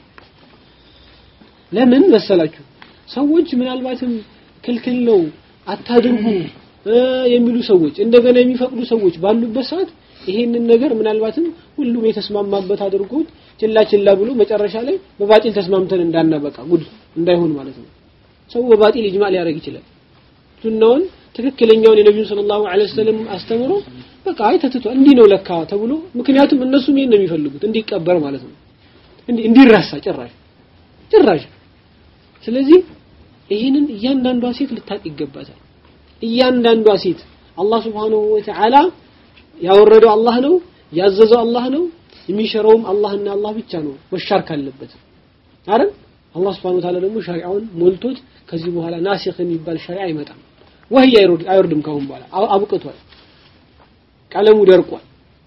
ለምን መሰላችሁ ሰዎች ምናልባትም ክልክል ነው አታድርጉ የሚሉ ሰዎች እንደገና የሚፈቅዱ ሰዎች ባሉበት ሰዓት ይሄንን ነገር ምናልባትም ሁሉም የተስማማበት አድርጎት ችላ ችላ ብሎ መጨረሻ ላይ በባጢል ተስማምተን እንዳናበቃ ጉድ እንዳይሆን ማለት ነው ሰው በባጢል ኢጅማ ሊያደርግ ይችላል ሱናውን ትክክለኛውን የነቢዩ ሰለላሁ ዐለይሂ ወሰለም አስተምሮ በቃ አይ ተትቷል እንዲህ ነው ለካ ተብሎ ምክንያቱም እነሱም ይሄን ነው የሚፈልጉት እንዲቀበር ማለት ነው እንዲረሳ ጭራሽ ጭራሽ ስለዚህ ይህንን እያንዳንዷ ሴት ልታቅ ይገባታል እያንዳንዷ ሴት አላህ Subhanahu Wa Ta'ala ያወረደው አላህ ነው ያዘዘው አላህ ነው የሚሸረውም አላህና አላህ ብቻ ነው መሻር ካለበት አይደል አላህ Subhanahu Wa Ta'ala ደግሞ ሸሪዓውን ሞልቶት ከዚህ በኋላ ናሲኽ የሚባል ሸሪዓ አይመጣም ወህይ አይወርድም ካሁን በኋላ አብቅቷል ቀለሙ ደርቋል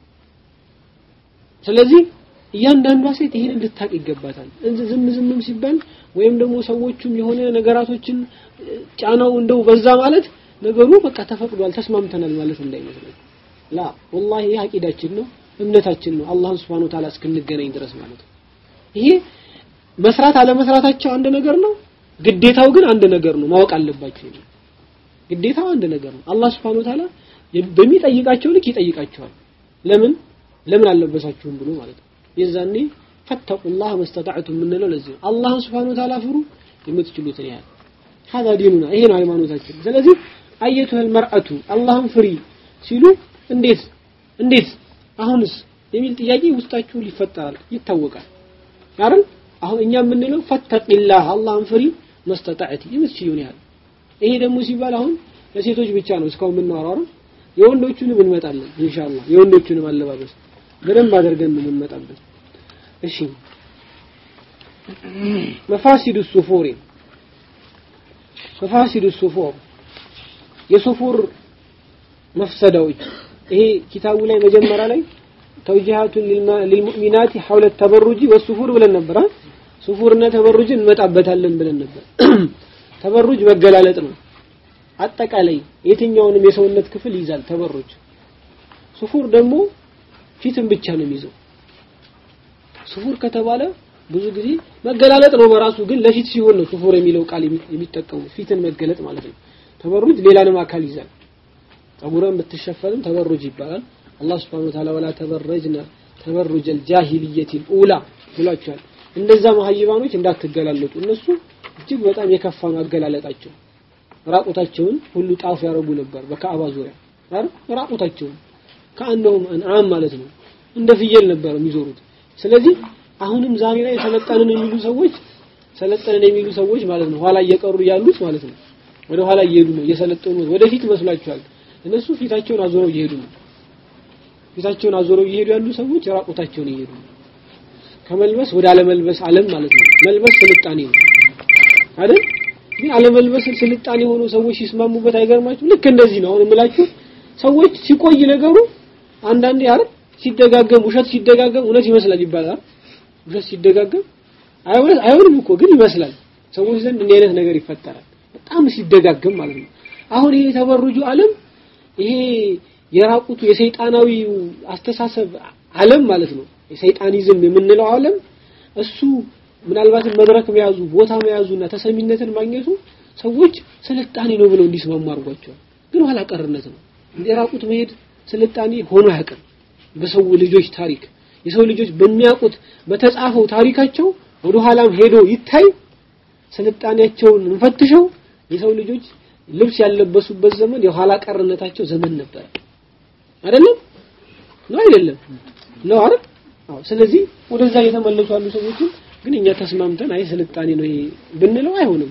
ስለዚህ እያንዳንዷ ሴት ይሄን እንድታቅ ይገባታል እንዚ ዝም ዝምም ሲባል ወይም ደግሞ ሰዎቹም የሆነ ነገራቶችን ጫናው እንደው በዛ ማለት ነገሩ በቃ ተፈቅዷል ተስማምተናል ማለት እንዳይመስለን ላ ወላሂ ይህ አቂዳችን ነው እምነታችን ነው አላህን Subhanahu Ta'ala እስክንገናኝ ድረስ ማለት ነው ይሄ መስራት አለመስራታቸው አንድ ነገር ነው ግዴታው ግን አንድ ነገር ነው ማወቅ አለባቸው ይሄ ግዴታው አንድ ነገር ነው አላህ Subhanahu Ta'ala በሚጠይቃቸው ልክ ይጠይቃቸዋል ለምን ለምን አልለበሳችሁም ብሎ ማለት ነው የዛኔ ፈተቁላህ መስተጣዕቱ የምንለው ለዚህ ነው አላህን Subhanahu Ta'ala ፍሩ የምትችሉትን ያህል هذا ديننا ይሄ ነው ሃይማኖታችን ስለዚህ አየቱል المرأة አላህን ፍሪ ሲሉ እንዴት እንዴት አሁንስ የሚል ጥያቄ ውስጣችሁ ሊፈጠራል ይታወቃል አይደል አሁን እኛ የምንለው ፈተቂላህ አላህን ፍሪ መስተጣዕቲ የምትችሉን ያህል ይሄ ደግሞ ሲባል አሁን ለሴቶች ብቻ ነው እስካሁን የምናወራው የወንዶቹንም እንመጣለን ኢንሻአላህ የወንዶቹንም አለባበስ በደንብ አድርገን ነው የምንመጣበት እሺ መፋሲዱ ሱፉሪ መፋሲዱ ሱፉር የሱፉር መፍሰዳዎች ይሄ ኪታቡ ላይ መጀመሪያ ላይ ተውጂሃቱን ሊልሙእሚናት ሐውለ ተበሩጂ ወሱፉር ብለን ነበር ሱፉርና ተበሩጅን እንመጣበታለን ብለን ነበር ተበሩጅ መገላለጥ ነው አጠቃላይ የትኛውንም የሰውነት ክፍል ይዛል ተበሩጅ ሱፉር ደግሞ ፊትን ብቻ ነው የሚይዘው ሱፉር ከተባለ ብዙ ጊዜ መገላለጥ ነው በራሱ ግን ለፊት ሲሆን ነው ሱፉር የሚለው ቃል የሚጠቀሙ ፊትን መገለጥ ማለት ነው ተበሩጅ ሌላንም አካል ይዛል ጸጉርን ብትሸፈንም ተበሩጅ ይባላል አላህ Subhanahu Wa Ta'ala ወላ ተበረጅና ተበሩጅ الجاهليه الاولى ብሏቸዋል እንደዛ መሀይባኖች እንዳትገላለጡ እነሱ እጅግ በጣም የከፋ ነው አገላለጣቸው ራቁታቸውን ሁሉ ጣፍ ያረጉ ነበር በካዕባ ዙሪያ አይደል ራቁታቸውን ከአንደውም አንዓም ማለት ነው እንደ ፍየል ነበር የሚዞሩት ስለዚህ አሁንም ዛሬ ላይ ሰለጠንን የሚሉ ሰዎች ሰለጠንን የሚሉ ሰዎች ማለት ነው ኋላ እየቀሩ ያሉት ማለት ነው ወደ ኋላ እየሄዱ ነው እየሰለጠኑ ወደፊት መስሏቸዋል እነሱ ፊታቸውን አዞረው እየሄዱ ነው ፊታቸውን አዞረው እየሄዱ ያሉ ሰዎች ራቁታቸውን እየሄዱ ነው ከመልበስ ወደ አለመልበስ ዓለም ማለት ነው መልበስ ስልጣኔ ነው አይደል ግን አለመልበስ ስልጣኔ ሆኖ ሰዎች ሲስማሙበት አይገርማችሁ ልክ እንደዚህ ነው አሁን የምላችሁ ሰዎች ሲቆይ ነገሩ አንዳንዴ አይደል ሲደጋገም ውሸት ሲደጋገም እውነት ይመስላል ይባላል ውሸት ሲደጋገም አይሆንም አይሆንም እኮ ግን ይመስላል ሰዎች ዘንድ እንዲህ አይነት ነገር ይፈጠራል በጣም ሲደጋገም ማለት ነው አሁን ይሄ የተበሩጁ ዓለም ይሄ የራቁቱ የሰይጣናዊ አስተሳሰብ ዓለም ማለት ነው የሰይጣኒዝም የምንለው ዓለም እሱ ምናልባትም መድረክ መያዙ ቦታ መያዙና ተሰሚነትን ማግኘቱ ሰዎች ስልጣኔ ነው ብለው እንዲስማሙ አድርጓቸዋል ግን ኋላ ቀርነት ነው የራቁት መሄድ ስልጣኔ ሆኖ አያውቅም በሰው ልጆች ታሪክ የሰው ልጆች በሚያውቁት በተጻፈው ታሪካቸው ወደ ኋላም ሄዶ ይታይ ስልጣኔያቸውን እንፈትሸው የሰው ልጆች ልብስ ያለበሱበት ዘመን የኋላ ቀርነታቸው ዘመን ነበር አይደለም ነው አይደለም ነው አይደል አዎ ስለዚህ ወደዛ የተመለሱ ያሉ ሰዎችን ግን እኛ ተስማምተን አይ ስልጣኔ ነው ይሄ ብንለው አይሆንም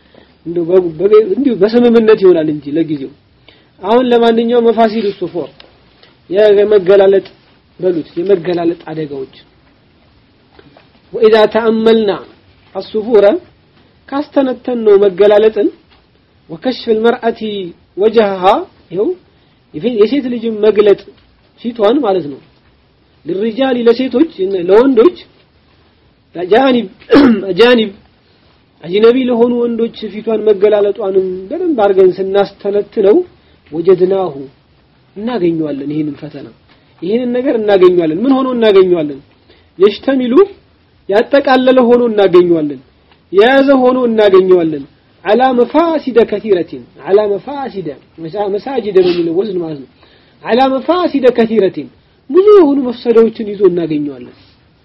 እንዲሁ በስምምነት ይሆናል እንጂ ለጊዜው አሁን ለማንኛውም መፋሲል ሱፎር የመገላለጥ በሉት የመገላለጥ አደጋዎች وإذا تأملنا الصفور ካስተነተን ነው መገላለጥን وكشف المرأة وجهها ይኸው የሴት ልጅ መግለጥ ፊቷን ማለት ነው للرجال ለሴቶች ለወንዶች አጃኒብ አጃኒብ አጅነቢ ለሆኑ ወንዶች ፊቷን መገላለጧንም በደንብ አድርገን ስናስተነትነው ወጀድናሁ እናገኘዋለን ይህንን ፈተና ይህንን ነገር እናገኘዋለን ምን ሆኖ እናገኘዋለን የሽተሚሉ ያጠቃለለ ሆኖ እናገኘዋለን የያዘ ሆኖ እናገኘዋለን على مفاسد كثيرة على مفاسد مساجد ነው የሚለው ወዝን ማለት ነው على مفاسد كثيرة ብዙ የሆኑ መፍሰዳዎችን ይዞ እናገኘዋለን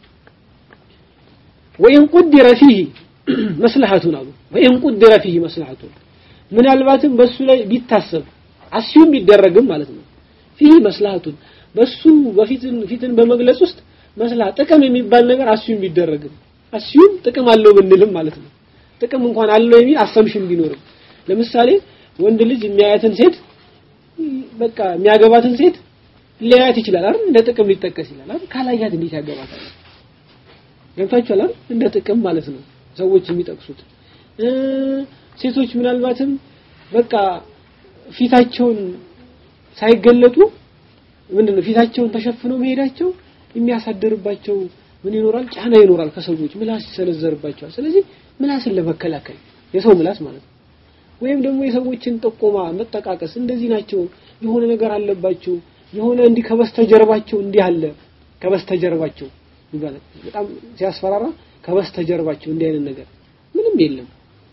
ወይን ቁድረ ፊህ መስለሐቱን አሉ ወይን ቁድረ ፊህ መስለሐቱን ምናልባትም በሱ ላይ ቢታሰብ አስዩም ቢደረግም ማለት ነው ፊህ መስለሐቱን በሱ በፊትን ፊትን በመግለጽ ውስጥ መስላ ጥቅም የሚባል ነገር አስዩም ቢደረግም አስዩም ጥቅም አለው ብንልም ማለት ነው ጥቅም እንኳን አለው የሚል አሰምሽን ቢኖርም ለምሳሌ ወንድ ልጅ የሚያያትን ሴት በቃ የሚያገባትን ሴት ሊያያት ይችላል አይደል እንደ ጥቅም ሊጠቀስ ይላል አይደል ካላያት እንዴት ያገባታል ገብታችኋል አይደል እንደ ጥቅም ማለት ነው ሰዎች የሚጠቅሱት ሴቶች ምናልባትም በቃ ፊታቸውን ሳይገለጡ ምንድነው ፊታቸውን ተሸፍነው መሄዳቸው የሚያሳድርባቸው ምን ይኖራል? ጫና ይኖራል። ከሰዎች ምላስ ይሰነዘርባቸዋል። ስለዚህ ምላስን ለመከላከል የሰው ምላስ ማለት ነው። ወይም ደግሞ የሰዎችን ጥቆማ መጠቃቀስ፣ እንደዚህ ናቸው፣ የሆነ ነገር አለባቸው፣ የሆነ እንዲህ ከበስተጀርባቸው እንዲህ አለ ከበስተጀርባቸው ይባላል። በጣም ሲያስፈራራ ከበስተጀርባቸው እንዲህ አይነት ነገር ምንም የለም።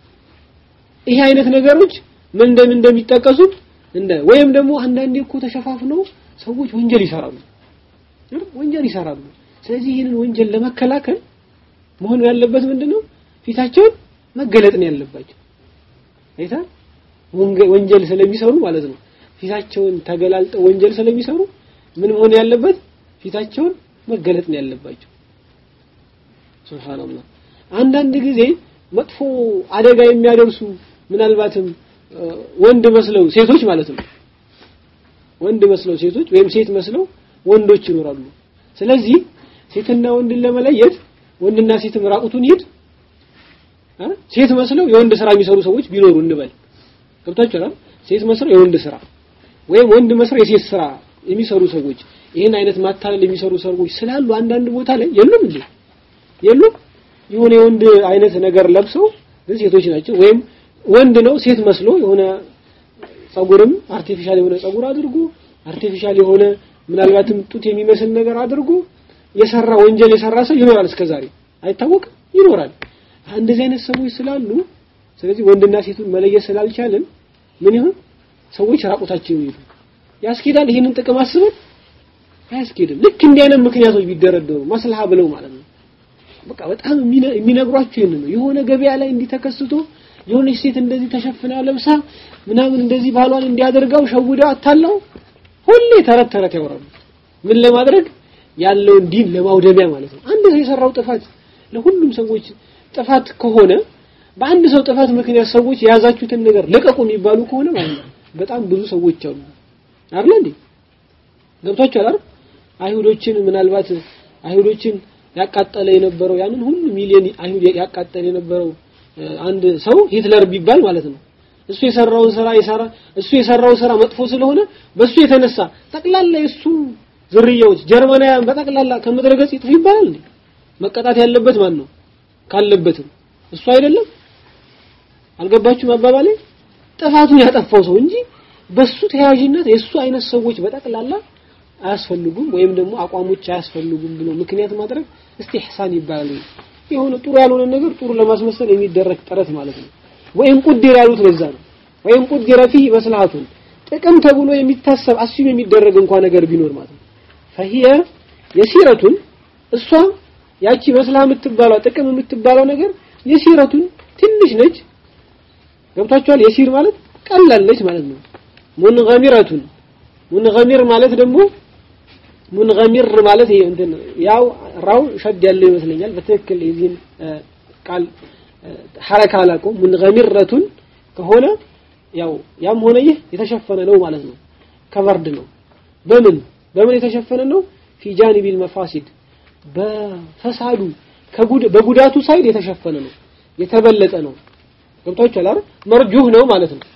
ይሄ አይነት ነገሮች ምን እንደምን እንደሚጠቀሱት እንደ ወይም ደግሞ አንዳንዴ እኮ ተሸፋፍነው ሰዎች ወንጀል ይሰራሉ ወንጀል ይሰራሉ። ስለዚህ ይህንን ወንጀል ለመከላከል መሆን ያለበት ምንድነው? ፊታቸውን መገለጥ ነው ያለባቸው። አይታ ወንጀል ስለሚሰሩ ማለት ነው። ፊታቸውን ተገላልጠው ወንጀል ስለሚሰሩ ምን መሆን ያለበት? ፊታቸውን መገለጥ ነው ያለባቸው። ሱብሃንአላህ አንዳንድ ጊዜ መጥፎ አደጋ የሚያደርሱ ምናልባትም ወንድ መስለው ሴቶች ማለት ነው ወንድ መስለው ሴቶች ወይም ሴት መስለው ወንዶች ይኖራሉ። ስለዚህ ሴትና ወንድን ለመለየት ወንድና ሴትም ራቁቱን ይሄድ ሴት መስለው የወንድ ስራ የሚሰሩ ሰዎች ቢኖሩ እንበል ገብታችኋል። ሴት መስለው የወንድ ስራ ወይም ወንድ መስለው የሴት ስራ የሚሰሩ ሰዎች ይህን አይነት ማታለል የሚሰሩ ሰዎች ስላሉ አንዳንድ ቦታ ላይ የሉም እንዴ የሉም የሆነ የወንድ አይነት ነገር ለብሰው ግን ሴቶች ናቸው ወይም ወንድ ነው ሴት መስሎ የሆነ ጸጉርም አርቲፊሻል የሆነ ጸጉር አድርጎ አርቲፊሻል የሆነ ምናልባትም ጡት የሚመስል ነገር አድርጎ የሰራ ወንጀል የሰራ ሰው ይኖራል እስከዛሬ አይታወቅም ይኖራል እንደዚህ አይነት ሰዎች ስላሉ ስለዚህ ወንድና ሴቱን መለየት ስላልቻልን ምን ይሁን ሰዎች ራቁታቸው ይሄዱ ያስኬዳል ይህንን ጥቅም አስበን አያስኬድም ልክ እንዲህ አይነት ምክንያቶች ቢደረደሩ ማስልሃ ብለው ማለት ነው በቃ በጣም የሚነግሯቸው ይሄንን ነው የሆነ ገበያ ላይ እንዲህ ተከስቶ የሆነች ሴት እንደዚህ ተሸፍና ለብሳ ምናምን እንደዚህ ባሏን እንዲያደርጋው ሸውዳ አታለው ሁሌ ተረት ተረት ያወራሉ ምን ለማድረግ ያለውን ዲን ለማውደሚያ ማለት ነው አንድ ሰው የሰራው ጥፋት ለሁሉም ሰዎች ጥፋት ከሆነ በአንድ ሰው ጥፋት ምክንያት ሰዎች የያዛችሁትን ነገር ልቀቁ የሚባሉ ከሆነ ማለት ነው በጣም ብዙ ሰዎች አሉ አይደል እንዴ ገብቷችኋል አይደል አይሁዶችን ምናልባት አይሁዶችን ያቃጠለ የነበረው ያንን ሁሉ ሚሊዮን አይሁድ ያቃጠለ የነበረው አንድ ሰው ሂትለር ቢባል ማለት ነው እሱ የሰራውን ስራ የሰራ እሱ የሰራው ስራ መጥፎ ስለሆነ በሱ የተነሳ ጠቅላላ የሱ ዝርያዎች ጀርመናውያን በጠቅላላ ከምድረ ገጽ ይጥፉ ይባላል እንዴ መቀጣት ያለበት ማን ነው ካለበትም እሱ አይደለም አልገባችሁም አባባሌ ጥፋቱን ያጠፋው ሰው እንጂ በሱ ተያያዥነት የሱ አይነት ሰዎች በጠቅላላ አያስፈልጉም ወይም ደግሞ አቋሞች አያስፈልጉም ብሎ ምክንያት ማድረግ እስቲህሳን ይባላል የሆነ ጥሩ ያልሆነ ነገር ጥሩ ለማስመሰል የሚደረግ ጥረት ማለት ነው ወይም ቁድር ያሉት ለዛ ነው ወይም ቁድር ፊ መስላቱን ጥቅም ተብሎ የሚታሰብ አስዩም የሚደረግ እንኳን ነገር ቢኖር ማለት ነው فهي የሲረቱን እሷ ያቺ መስላ የምትባለው ጥቅም የምትባለው ነገር የሲረቱን ትንሽ ነች ገብታችኋል የሲር ማለት ቀላል ነች ማለት ነው ሙንገሚረቱን ሙንገሚር ማለት ደግሞ ሙንገሚር ማለት ይሄ እንትን ያው ራው ሸድ ያለው ይመስለኛል በትክክል የዚህን ቃል ሐረካ አላውቀውም ሙንገሚረቱን ከሆነ ያው ያም ሆነ ይህ የተሸፈነ ነው ማለት ነው ከቨርድ ነው በምን በምን የተሸፈነ ነው ፊ ጃኒቢል መፋሲድ በፈሳዱ በጉዳቱ ሳይድ የተሸፈነ ነው የተበለጠ ነው ገብታችኋል አይደል መርጁህ ነው ማለት ነው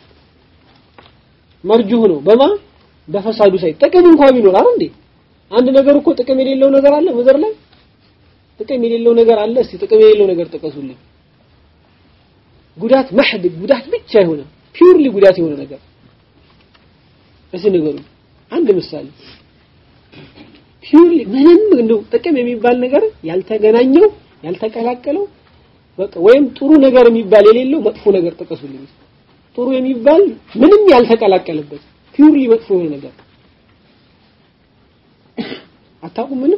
መርጁህ ነው በማ በፈሳዱ ሳይድ ጥቅም እንኳን ቢኖር አይደል እንዴ አንድ ነገር እኮ ጥቅም የሌለው ነገር አለ ምድር ላይ ጥቅም የሌለው ነገር አለ እስቲ ጥቅም የሌለው ነገር ጥቀሱልኝ ጉዳት መህድ ጉዳት ብቻ የሆነ ፒውርሊ ጉዳት የሆነ ነገር እሺ ነገሩ አንድ ምሳሌ ፒውርሊ ምንም እንደው ጥቅም የሚባል ነገር ያልተገናኘው ያልተቀላቀለው በቃ ወይም ጥሩ ነገር የሚባል የሌለው መጥፎ ነገር ጥቀሱልኝ ጥሩ የሚባል ምንም ያልተቀላቀለበት ፒውርሊ መጥፎ የሆነ ነገር አታውቁም ምንም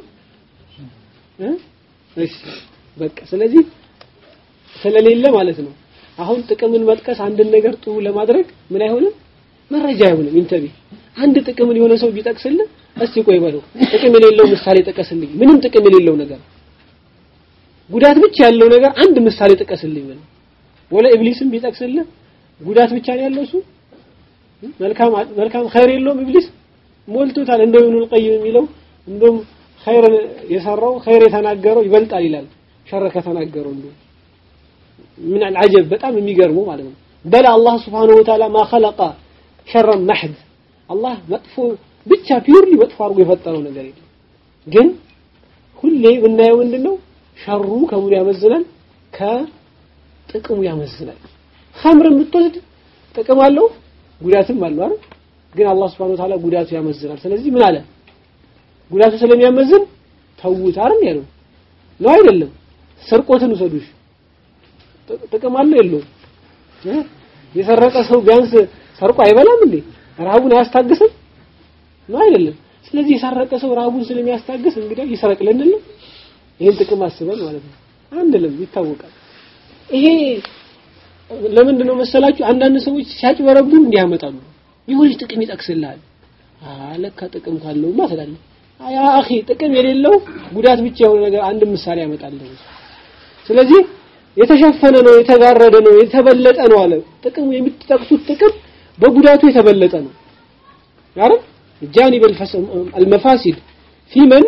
እሺ በቃ ስለዚህ ስለሌለ ማለት ነው አሁን ጥቅምን መጥቀስ አንድን ነገር ጥሩ ለማድረግ ምን አይሆንም መረጃ አይሆንም ኢንተርቪ አንድ ጥቅምን የሆነ ሰው ቢጠቅስልህ እስቲ ቆይ በለው ጥቅም የሌለው ምሳሌ ጥቀስልኝ ምንም ጥቅም የሌለው ነገር ጉዳት ብቻ ያለው ነገር አንድ ምሳሌ ጥቀስልኝ በለው ወለ ኢብሊስም ቢጠቅስልህ ጉዳት ብቻ ነው ያለው እሱ መልካም መልካም ኸይር የለውም ኢብሊስ ሞልቶታል እንደው ኢብኑል ቀይም የሚለው እንደውም ኸይር የሰራው ኸይር የተናገረው ይበልጣል ይላል ሸር ከተናገረው እንደው ምን አልዓጀብ በጣም የሚገርመው ማለት ነው በላ አላህ Subhanahu Wa Ta'ala ما خلق شرا محض አላህ መጥፎ ብቻ ፒውርሊ መጥፎ አድርጎ የፈጠረው ነገር የለም። ግን ሁሌ የምናየው ምንድነው ሸሩ ከምኑ ያመዝናል? ከጥቅሙ ያመዝናል። ኸምር የምትወስድ ጥቅም አለው ጉዳትም አለው አይደል? ግን አላህ Subhanahu Wa Ta'ala ጉዳቱ ያመዝናል። ስለዚህ ምን አለ? ጉዳቱ ስለሚያመዝን ተውት አይደል ያለው ነው አይደለም? ስርቆትን ውሰዱሽ ጥቅም አለው የለውም? የሰረቀ ሰው ቢያንስ ሰርቆ አይበላም እንዴ? ረሃቡን አያስታግስም? ነው አይደለም? ስለዚህ የሰረቀ ሰው ረሃቡን ስለሚያስታግስ እንግዲህ ይሰረቅ ልንል ነው። ይሄን ጥቅም አስበን ማለት ነው። አንልም፣ ይታወቃል። ይሄ ለምንድን ነው መሰላችሁ? አንዳንድ ሰዎች ሲያጭበረብሩ እንዲህ ያመጣሉ። የሆነች ጥቅም ይጠቅስልሃል። አለካ ጥቅም ካለውማ ትላለህ። ያ አኺ ጥቅም የሌለው ጉዳት ብቻ የሆነ ነገር አንድ ምሳሌ ያመጣልህ። ስለዚህ የተሸፈነ ነው፣ የተጋረደ ነው፣ የተበለጠ ነው አለ። ጥቅሙ የምትጠቅሱት ጥቅም በጉዳቱ የተበለጠ ነው። አይደል? ጃኒብ አልመፋሲድ ፊመን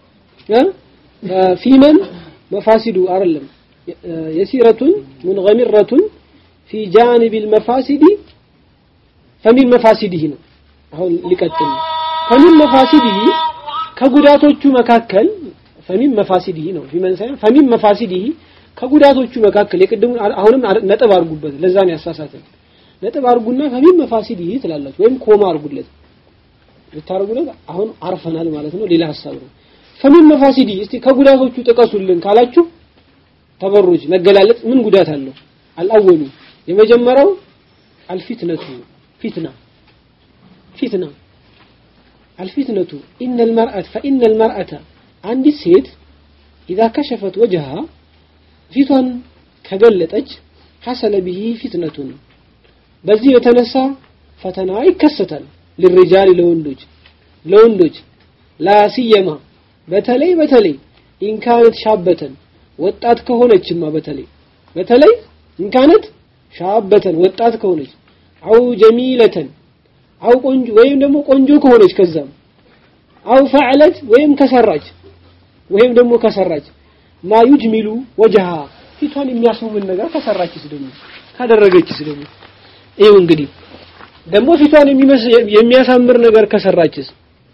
ፊመን መፋሲዱ አይደለም የሲረቱን ሙንገሚረቱን ፊ ጃኒብ አልመፋሲዲ ፈሚን መፋሲዲህ ነው። አሁን ሊቀጥል ፈሚን መፋሲዲህ ከጉዳቶቹ መካከል ፈሚን መፋሲዲህ ነው። ፊመን ሳይሆን ፈሚን መፋሲዲህ ከጉዳቶቹ መካከል የቅድሙ አሁንም ነጥብ አድርጉበት። ለዛ ነው ያሳሳተን። ነጥብ አድርጉና ፈሚን መፋሲዲህ ትላላችሁ ወይም ኮማ አድርጉለት። ልታደርጉለት አሁን አርፈናል ማለት ነው። ሌላ ሐሳብ ነው። ፈሚን መፋሲዲ እስቲ ከጉዳቶቹ ጥቀሱልን ካላችሁ ተበሩጅ መገላለጥ ምን ጉዳት አለው? አልአወሉ የመጀመሪያው አልፊትነቱ ፊትና ፊትና አልፊትነቱ ኢነ المرأة فإن المرأة አንዲት ሴት إذا كشفت وجهها ፊቷን ከገለጠች ሐሰለ ቢሂ ፊትነቱን በዚህ የተነሳ ፈተና ይከሰታል። للرجال ለወንዶች ለወንዶች ላሲየማ በተለይ በተለይ ኢንካነት ሻበተን ወጣት ከሆነችማ በተለይ በተለይ ኢንካነት ሻበተን ወጣት ከሆነች አው ጀሚለተን አው ቆንጆ ወይም ደግሞ ቆንጆ ከሆነች ከዛም አው ፈዕለት ወይም ከሰራች ወይም ደግሞ ከሰራች ማ ዩጅሚሉ ወጀሃ ፊቷን የሚያስውብን ነገር ከሰራችስ ደግሞ ካደረገችስ ደግሞ ይኸው እንግዲህ ደግሞ ፊቷን የሚያሳምር ነገር ከሰራችስ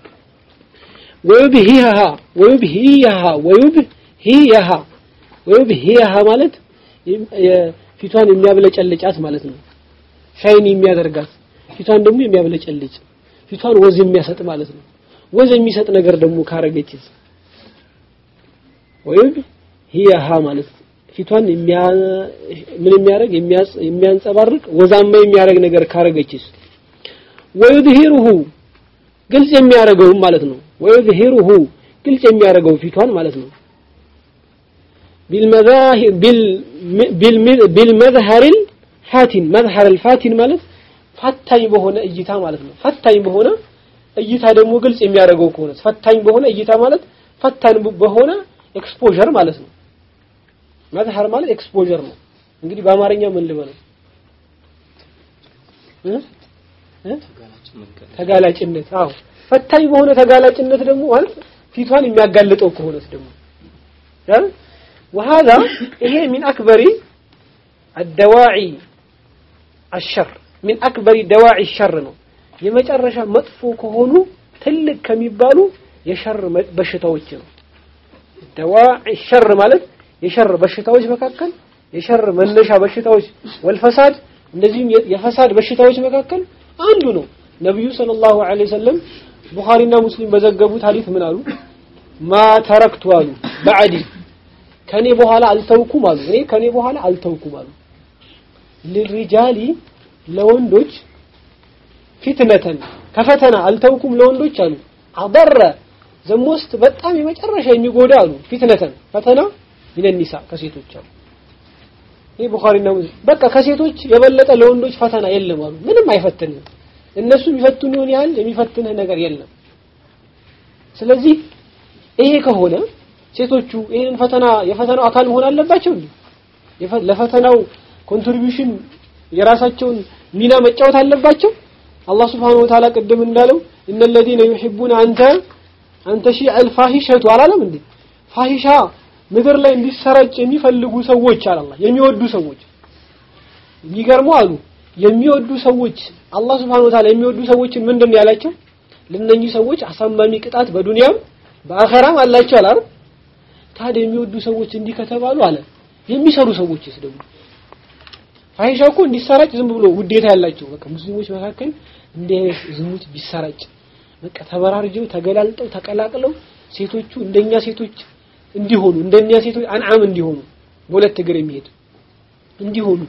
ወዩብሂሃ ወዩብሂሃ ወዩብሂሃ ወዩብሂሃ ማለት ፊቷን የሚያብለጨልጫት ማለት ነው። ሻይን የሚያደርጋት ፊቷን ደግሞ የሚያብለጨልጭ ፊቷን ወዝ የሚያሰጥ ማለት ነው። ወዝ የሚሰጥ ነገር ደግሞ ካረገችስ ወዩብሂሃ ማለት ፊቷን ምን የሚያደርግ የሚያንጸባርቅ ወዛማ የሚያደርግ ነገር ካረገችስ ወዩድሂሩሁ ግልጽ የሚያደርገው ማለት ነው። ወዩድሂሩሁ ግልጽ የሚያደርገው ፊቷን ማለት ነው። ቢልመዛሂር ቢልመዝሀሪል ፋቲን መዝሀረል ፋቲን ማለት ፈታኝ በሆነ እይታ ማለት ነው። ፈታኝ በሆነ እይታ ደግሞ ግልጽ የሚያደርገው ከሆነ ፈታኝ በሆነ እይታ ማለት ፈታኝ በሆነ ኤክስፖዠር ማለት ነው። መዝሀር ማለት ኤክስፖዠር ነው። እንግዲህ በአማርኛ ምን ልበለው? ተጋላጭነት አዎ ፈታኝ በሆነ ተጋላጭነት ደግሞ ማለት ፊቷን የሚያጋልጠው ከሆነስ ደግሞ አይደል وهذا ይሄ من اكبر الدواعي الشر من اكبر دواعي الشر ነው የመጨረሻ መጥፎ ከሆኑ ትልቅ ከሚባሉ የሸር በሽታዎች ነው دواعي الشر ማለት የሸር በሽታዎች መካከል የሸር መነሻ በሽታዎች ወልፈሳድ እነዚህም የፈሳድ በሽታዎች መካከል አንዱ ነው ነብዩ ሰለላሁ ዐለይሂ ወሰለም ቡኻሪና ሙስሊም በዘገቡት ሐዲስ ምን አሉ ማ ተረክቱ አሉ በዐዲ ከኔ በኋላ አልተውኩም አሉ እኔ ከኔ በኋላ አልተውኩም አሉ ለሪጃሊ ለወንዶች ፊትነተን ከፈተና አልተውኩም ለወንዶች አሉ አበረ ዘሞስት በጣም የመጨረሻ የሚጎዳ አሉ ፊትነተን ፈተና ይነኒሳ ከሴቶች አሉ ይሄ ቡኻሪና ሙስሊም በቃ ከሴቶች የበለጠ ለወንዶች ፈተና የለም አሉ ምንም አይፈትንም እነሱ የሚፈትኑ ይሆን ያህል የሚፈትንህ ነገር የለም ስለዚህ ይሄ ከሆነ ሴቶቹ ይሄንን ፈተና የፈተናው አካል መሆን አለባቸው እንዴ ለፈተናው ኮንትሪቢዩሽን የራሳቸውን ሚና መጫወት አለባቸው አላህ Subhanahu Wa Ta'ala ቅድም እንዳለው እነ الذين يحبون አንተ አንተ ሺ الفاحشة አላለም እንዴ ፋሂሻ ምድር ላይ እንዲሰራጭ የሚፈልጉ ሰዎች አላህ የሚወዱ ሰዎች የሚገርሙ አሉ የሚወዱ ሰዎች አላህ Subhanahu Wa Ta'ala የሚወዱ ሰዎችን ምንድን ያላቸው ለነኚህ ሰዎች አሳማሚ ቅጣት በዱንያም በአኸራም አላቸው አላር ታዲያ የሚወዱ ሰዎች እንዲህ ከተባሉ አለ የሚሰሩ ሰዎችስ ደግሞ ፋሂሻ እኮ እንዲሰራጭ ዝም ብሎ ውዴታ ያላቸው በቃ ሙስሊሞች መካከል እንዲህ አይነት ዝሙት ቢሰራጭ በቃ ተበራርጀው ተገላልጠው ተቀላቅለው ሴቶቹ እንደኛ ሴቶች እንዲሆኑ እንደኛ ሴቶች አንዓም እንዲሆኑ በሁለት እግር የሚሄድ እንዲሆኑ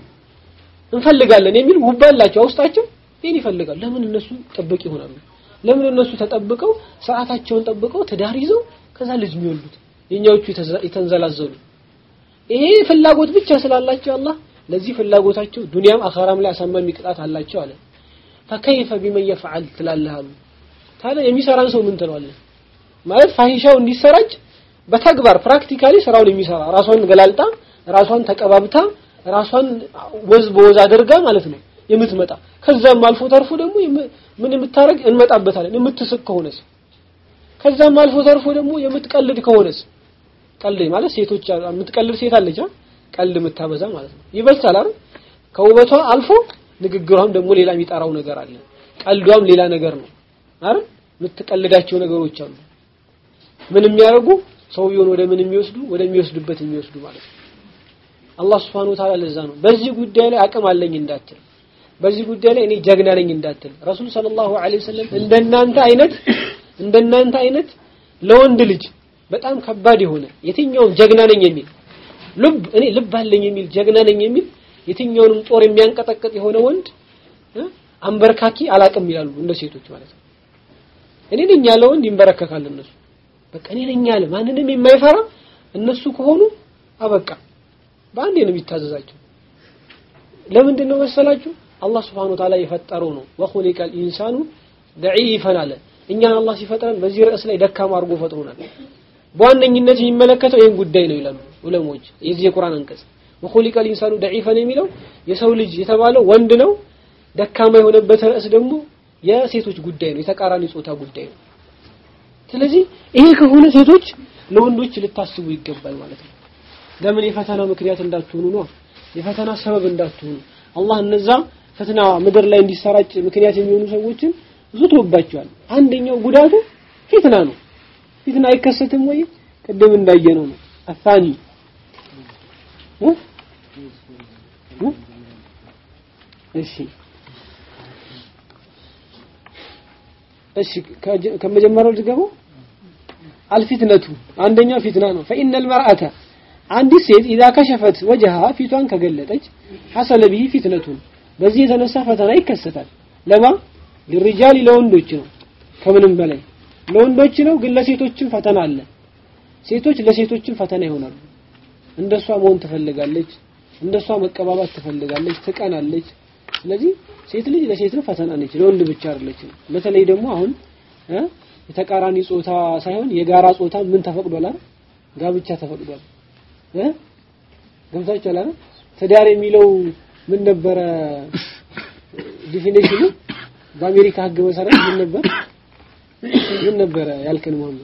እንፈልጋለን የሚል ውብ አላቸው ውስጣቸው ይሄን ይፈልጋሉ ለምን እነሱ ጥብቅ ይሆናሉ ለምን እነሱ ተጠብቀው ሰዓታቸውን ጠብቀው ትዳር ይዘው ከዛ ልጅ የሚወልዱት የኛዎቹ የተንዘላዘሉ ይሄ ፍላጎት ብቻ ስላላቸው አላህ ለዚህ ፍላጎታቸው ዱንያም አኸራም ላይ አሳማሚ ቅጣት አላቸው አለ ፈከይፈ ቢመን የፍዓል ትላለህ አሉ ታዲያ የሚሰራን ሰው ምን ትለዋለህ ማለት ፋሂሻው እንዲሰራጭ በተግባር ፕራክቲካሊ ስራውን የሚሰራ ራሷን ገላልጣ ራሷን ተቀባብታ ራሷን ወዝ በወዝ አድርጋ ማለት ነው የምትመጣ ከዛም አልፎ ተርፎ ደግሞ ምን የምታረግ እንመጣበታለን የምትስቅ ከሆነስ ከዛም አልፎ ተርፎ ደግሞ የምትቀልድ ከሆነስ ቀልድ ማለት ሴቶች የምትቀልድ ሴት አለች ቀልድ የምታበዛ ማለት ነው ይበልጣል አይደል ከውበቷ አልፎ ንግግሯም ደግሞ ሌላ የሚጠራው ነገር አለ ቀልዷም ሌላ ነገር ነው አይደል የምትቀልዳቸው ነገሮች አሉ ምን የሚያደርጉ ሰውየውን ወደ ምን የሚወስዱ ወደሚወስዱበት የሚወስዱ ማለት ነው አላህ Subhanahu Ta'ala ለዛ ነው በዚህ ጉዳይ ላይ አቅም አለኝ እንዳትል በዚህ ጉዳይ ላይ እኔ ጀግና ነኝ እንዳትል ረሱል ሰለላሁ ዐለይሂ ወሰለም እንደናንተ አይነት እንደናንተ አይነት ለወንድ ልጅ በጣም ከባድ የሆነ የትኛውም ጀግና ነኝ የሚል ልብ እኔ ልብ አለኝ የሚል ጀግና ነኝ የሚል የትኛውንም ጦር የሚያንቀጠቅጥ የሆነ ወንድ አንበርካኪ አላቅም ይላሉ እንደ ሴቶች ማለት ነው እኔ ነኝ ያለ ወንድ ይንበረከካል እነሱ በቃ እኔ ነኝ ያለ ማንንም የማይፈራ እነሱ ከሆኑ አበቃ በአንዴ ነው የሚታዘዛቸው ለምንድን ነው መሰላችሁ አላህ Subhanahu Ta'ala የፈጠረው ነው ወኹሊቀል ኢንሳኑ ደዒፈን አለ እኛን አላህ ሲፈጥረን በዚህ ርዕስ ላይ ደካማ አድርጎ ፈጥሮናል በዋነኝነት የሚመለከተው ይህን ጉዳይ ነው ይላሉ ዑለሞች የዚህ የቁርአን አንቀጽ ወኹሊቀል ኢንሳኑ ደዒፈን የሚለው የሰው ልጅ የተባለው ወንድ ነው ደካማ የሆነበት ርዕስ ደግሞ የሴቶች ጉዳይ ነው የተቃራኒ ጾታ ጉዳይ ነው ስለዚህ ይሄ ከሆነ ሴቶች ለወንዶች ልታስቡ ይገባል ማለት ነው ለምን የፈተና ምክንያት እንዳትሆኑ ነው የፈተና ሰበብ እንዳትሆኑ አላህ እነዛ ፈተና ምድር ላይ እንዲሰራጭ ምክንያት የሚሆኑ ሰዎችን ዝቶባቸዋል አንደኛው ጉዳቱ ፊትና ነው ፊትና አይከሰትም ወይ ቅድም እንዳየነው ነው አፋኒ እሺ እሺ ከመጀመሪያው ልገባው አልፊትነቱ አንደኛው ፊትና ነው فإن المرأة አንዲት ሴት ኢዛ ከሸፈት ወጀሃ ፊቷን ከገለጠች ሐሰለ ቢሂ ፊትነቱን በዚህ የተነሳ ፈተና ይከሰታል ለማ ለሪጃል ለወንዶች ነው ከምንም በላይ ለወንዶች ነው ግን ለሴቶችም ፈተና አለ ሴቶች ለሴቶችም ፈተና ይሆናሉ እንደሷ መሆን ትፈልጋለች እንደሷ መቀባባት ትፈልጋለች ትቀናለች ስለዚህ ሴት ልጅ ለሴት ነው ፈተና ነች ለወንድ ብቻ አይደለችም በተለይ ደግሞ አሁን የተቃራኒ ጾታ ሳይሆን የጋራ ጾታ ምን ተፈቅዷል አይደል ጋብቻ ተፈቅዷል እ ገብታችኋል አይደል ትዳር የሚለው ምን ነበረ ዲፊኒሽኑ በአሜሪካ ህግ መሰረት ምን ነበር ምን ነበረ ያልከን መሐመድ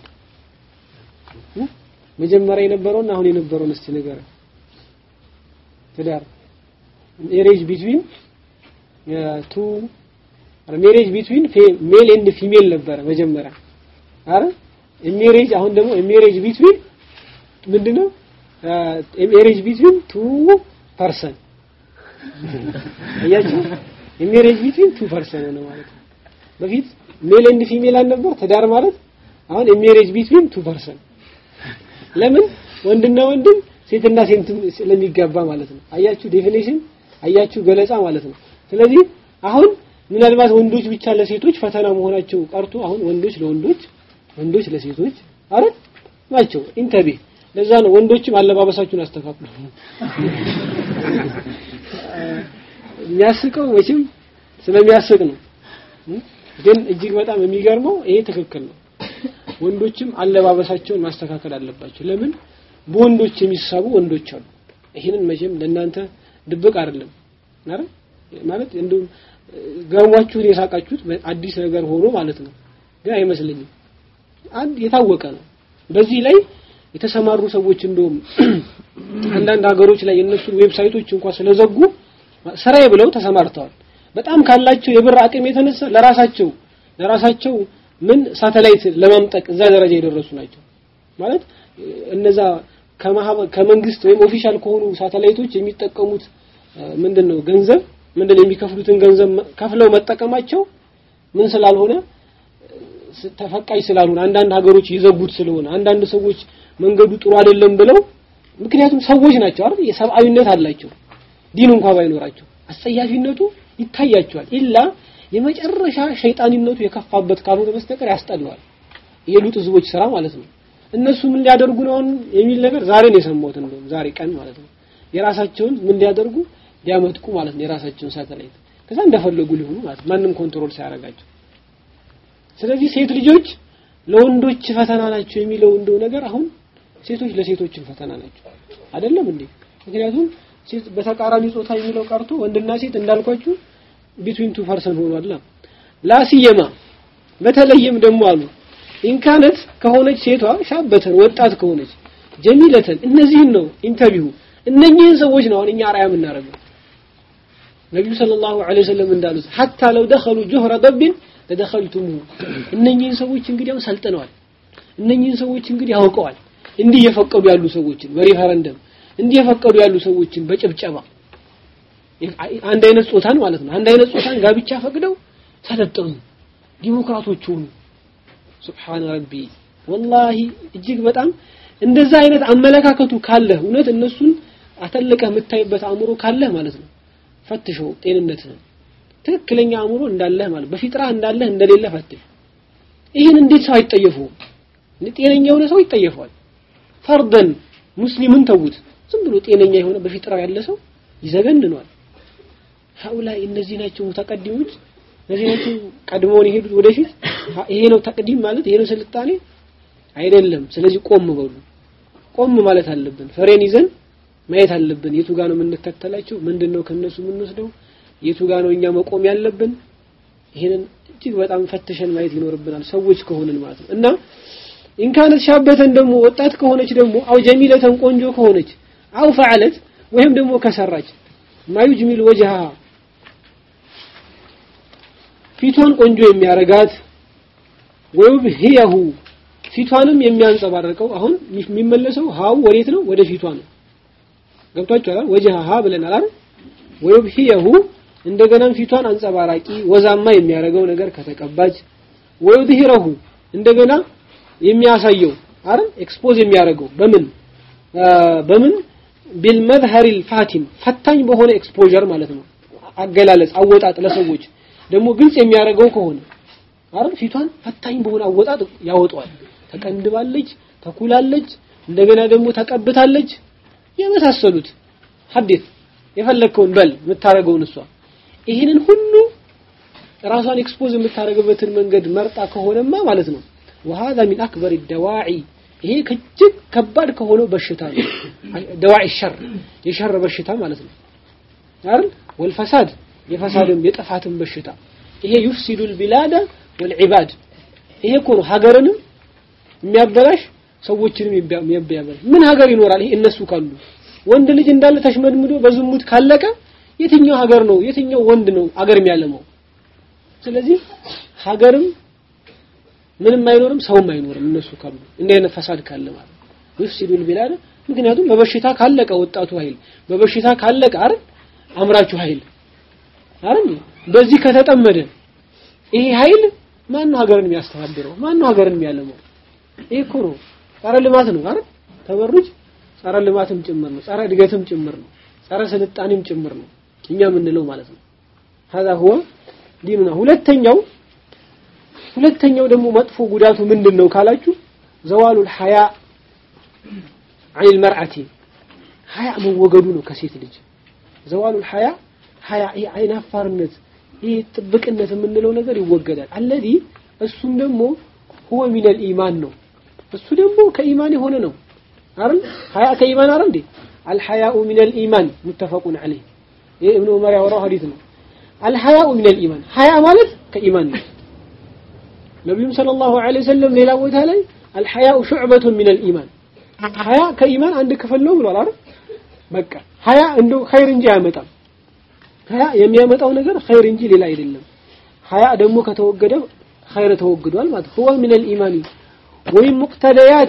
መጀመሪያ የነበረውና አሁን የነበረውን እስቲ ነገር ትዳር ሜሬጅ ቢትዊን ቱ ሜሬጅ ቢትዊን ሜል ኤንድ ፊሜል ነበረ መጀመሪያ አረ ሜሬጅ አሁን ደግሞ ሜሬጅ ቢትዊን ምንድነው ሜሬጅ ቢትዊን ቱ ፐርሰን አያችሁ ሜሬጅ ቢትዊን ቱ ፐርሰን ነው ማለት ነው በፊት ሜል ኤንድ ፊሜል አልነበር ትዳር ማለት አሁን ሜሬጅ ቢትዊን ቱ ፐርሰን ለምን ወንድና ወንድም ሴትና ሴት ስለሚጋባ ማለት ነው አያችሁ ዴፊኒሽን አያችሁ ገለጻ ማለት ነው ስለዚህ አሁን ምናልባት ወንዶች ብቻ ለሴቶች ፈተና መሆናቸው ቀርቶ አሁን ወንዶች ለወንዶች ወንዶች ለሴቶች አረ ናቸው ኢንተቢ ለዛ ነው ወንዶችም አለባበሳችሁን አስተካክሉ የሚያስቀው መቼም ስለሚያስቅ ነው ግን እጅግ በጣም የሚገርመው ይሄ ትክክል ነው ወንዶችም አለባበሳቸውን ማስተካከል አለባቸው ለምን በወንዶች የሚሳቡ ወንዶች አሉ ይሄንን መቼም ለእናንተ ድብቅ አይደለም አይደል ማለት እንደው ገርሟችሁን የሳቃችሁት አዲስ ነገር ሆኖ ማለት ነው ግን አይመስለኝም አንድ የታወቀ ነው በዚህ ላይ የተሰማሩ ሰዎች እንደውም አንዳንድ ሀገሮች ላይ የነሱን ዌብሳይቶች እንኳን ስለዘጉ ስራዬ ብለው ተሰማርተዋል በጣም ካላቸው የብር አቅም የተነሳ ለራሳቸው ለራሳቸው ምን ሳተላይት ለማምጠቅ እዛ ደረጃ የደረሱ ናቸው ማለት እነዛ ከመንግስት ወይም ኦፊሻል ከሆኑ ሳተላይቶች የሚጠቀሙት ምንድነው ገንዘብ ምንድነው የሚከፍሉትን ገንዘብ ከፍለው መጠቀማቸው ምን ስላልሆነ ተፈቃጅ ስላልሆነ አንዳንድ ሀገሮች ይዘጉት ስለሆነ አንዳንድ ሰዎች መንገዱ ጥሩ አይደለም ብለው ምክንያቱም ሰዎች ናቸው አይደል የሰብአዊነት አላቸው ዲን እንኳን ባይኖራቸው አስጸያፊነቱ ይታያቸዋል ኢላ የመጨረሻ ሸይጣንነቱ የከፋበት ካልሆነ በስተቀር ያስጠላዋል የሉጥ ህዝቦች ስራ ማለት ነው እነሱ ምን ሊያደርጉ ነው የሚል ነገር ዛሬ ነው የሰማሁት እንደውም ዛሬ ቀን ማለት ነው የራሳቸውን ምን ሊያደርጉ ሊያመጥቁ ማለት ነው የራሳቸውን ሳተላይት ከዛ እንደፈለጉ ሊሆኑ ማለት ማንም ኮንትሮል ሳያደርጋቸው ስለዚህ ሴት ልጆች ለወንዶች ፈተና ናቸው የሚለው እንደው ነገር አሁን ሴቶች ለሴቶችን ፈተና ናቸው አይደለም እንዴ ምክንያቱም ሴት በተቃራኒ ጾታ የሚለው ቀርቶ ወንድና ሴት እንዳልኳችሁ ቢትዊን ቱ ፐርሰን ሆኗል ላሲየማ በተለይም ደግሞ አሉ ኢንካነት ከሆነች ሴቷ ሻበተን ወጣት ከሆነች ጀሚለተን እነዚህን ነው ኢንተርቪው እነኚህን ሰዎች ነው አሁን እኛ አርአያ የምናደርገው ነቢዩ ሰለላሁ ዐለይሂ ወሰለም እንዳሉት ሐታ ለው ደኸሉ ጁህረ ደብን ለደኸልቱሙ እነኚህን ሰዎች እንግዲህ ያው ሰልጥነዋል እነኚህን ሰዎች እንግዲህ ያውቀዋል እንዲህ የፈቀዱ ያሉ ሰዎችን በሪፈረንደም እንዲህ የፈቀዱ ያሉ ሰዎችን በጭብጨባ አንድ አይነት ጾታን ማለት ነው አንድ አይነት ጾታን ጋብቻ ፈቅደው ሰለጠኑ ዲሞክራቶች ሆኑ ሱብሃን ረቢ ወላሂ እጅግ በጣም እንደዛ አይነት አመለካከቱ ካለህ እውነት እነሱን አተልቀህ የምታይበት አእምሮ ካለህ ማለት ነው ፈትሸው ጤንነትህን ትክክለኛ አእምሮ እንዳለህ ማለት በፊጥራ እንዳለህ እንደሌለ ፈትሽ ይህን እንዴት ሰው አይጠየፈውም ጤነኛ የሆነ ሰው ይጠየፈዋል ፈርደን ሙስሊምን ተውት ዝም ብሎ ጤነኛ የሆነ በፊጥራው ያለ ሰው ይዘገንኗል ሀኡላይ እነዚህ ናቸው ሙተቀዲሞች እነዚህ ናቸው ቀድሞውን የሄዱት ወደፊት ይሄ ነው ተቅዲም ማለት ይሄ ነው ስልጣኔ አይደለም ስለዚህ ቆም በሉ ቆም ማለት አለብን ፍሬን ይዘን ማየት አለብን የቱ ጋር ነው የምንከተላቸው ምንድነው ከነሱ የምንወስደው የቱ ጋር ነው እኛ መቆም ያለብን ይሄንን እጅግ በጣም ፈትሸን ማየት ይኖርብናል ሰዎች ከሆንን ማለት ነው እና ኢንካነት ሻበተን ደግሞ ወጣት ከሆነች ደግሞ አው ጀሚለተን ቆንጆ ከሆነች አው ፈዓለት ወይም ደግሞ ከሰራች ማዩጅሚል ወጅሃ ፊቷን ቆንጆ የሚያረጋት ወይብህየሁ ፊቷንም የሚያንጸባርቀው አሁን የሚመለሰው ሃው ወዴት ነው ወደ ፊቷ ነው ገብቷችኋል ወጅሃ ብለናል አይደል ወይብህየሁ እንደገናም ፊቷን አንጸባራቂ ወዛማ የሚያረገው ነገር ከተቀባች ወይድሂረሁ እንደገና የሚያሳየው አይደል ኤክስፖዝ የሚያደርገው በምን በምን ቢልመዝሀር الفاتن ፈታኝ በሆነ ኤክስፖዠር ማለት ነው አገላለጽ አወጣጥ ለሰዎች ደግሞ ግልጽ የሚያደርገው ከሆነ አይደል ፊቷን ፈታኝ በሆነ አወጣጥ ያወጣዋል ተቀንድባለች ተኩላለች እንደገና ደግሞ ተቀብታለች የመሳሰሉት ሐዲስ የፈለከውን በል የምታረገውን እሷ ይህንን ሁሉ ራሷን ኤክስፖዝ የምታደርግበትን መንገድ መርጣ ከሆነማ ማለት ነው وهذا من أكبر الدواعي ይሄ እጅግ ከባድ ከሆነው በሽታ ነው ደዋዒ ሸር የሸር በሽታ ማለት ነው አይደል ወልፈሳድ የፈሳድም የጥፋትም በሽታ ይሄ يفسد البلاد والعباد ይሄ እኮ ነው ሀገርንም የሚያበላሽ ሰዎችንም የሚያበላሽ ምን ሀገር ይኖራል ይሄ እነሱ ካሉ ወንድ ልጅ እንዳለ ተሽመድምዶ በዝሙት ካለቀ የትኛው ሀገር ነው የትኛው ወንድ ነው ሀገር የሚያለመው ስለዚህ ሀገርም ምንም አይኖርም ሰውም አይኖርም እነሱ ካሉ እንዲህ አይነት ፈሳድ ካለ ማለት ይፍሲዱል ቢላድ ምክንያቱም በበሽታ ካለቀ ወጣቱ ኃይል በበሽታ ካለቀ አይደል አምራቹ ኃይል አይደል በዚህ ከተጠመደ ይሄ ኃይል ማን ነው ሀገርን የሚያስተባብረው ማን ነው ሀገርን የሚያለመው ይሄ እኮ ነው ጸረ ልማት ነው አይደል ተበሩጅ ጸረ ልማትም ጭምር ነው ጸረ እድገትም ጭምር ነው ጸረ ስልጣኔም ጭምር ነው እኛ የምንለው ማለት ነው هذا هو ዲኑና ሁለተኛው ሁለተኛው ደግሞ መጥፎ ጉዳቱ ምንድነው ካላችሁ ዘዋሉል ሐያ عن المرأة ሐያ መወገዱ ነው ከሴት ልጅ ዘዋሉል ሐያ ሐያ ይሄ አይን አፋርነት ይሄ ጥብቅነት የምንለው ነገር ይወገዳል አለዚ እሱም ደግሞ هو من الإيمان ነው እሱ ደግሞ ከኢማን የሆነ ነው አይደል ሐያ ከኢማን አይደል እንዴ الحياء من الإيمان متفق عليه ይሄ ኢብኑ ዑመር ያወራው ሐዲስ ነው الحياء من الإيمان ሐያ ማለት ከኢማን ነው ነቢዩም ሰለላሁ ዐለይሂ ወሰለም ሌላ ቦታ ላይ الحياء شعبة من الإيمان ሐያ ከኢማን አንድ ክፍል ነው ብሏል አይደል በቃ ሐያ እንደው ኸይር እንጂ አያመጣም ሐያ የሚያመጣው ነገር ኸይር እንጂ ሌላ አይደለም ሐያ ደግሞ ከተወገደ ኸይር ተወግዷል ማለት ሁወ ሚነል ኢማኒ ወሚን ሙቅተደያቲ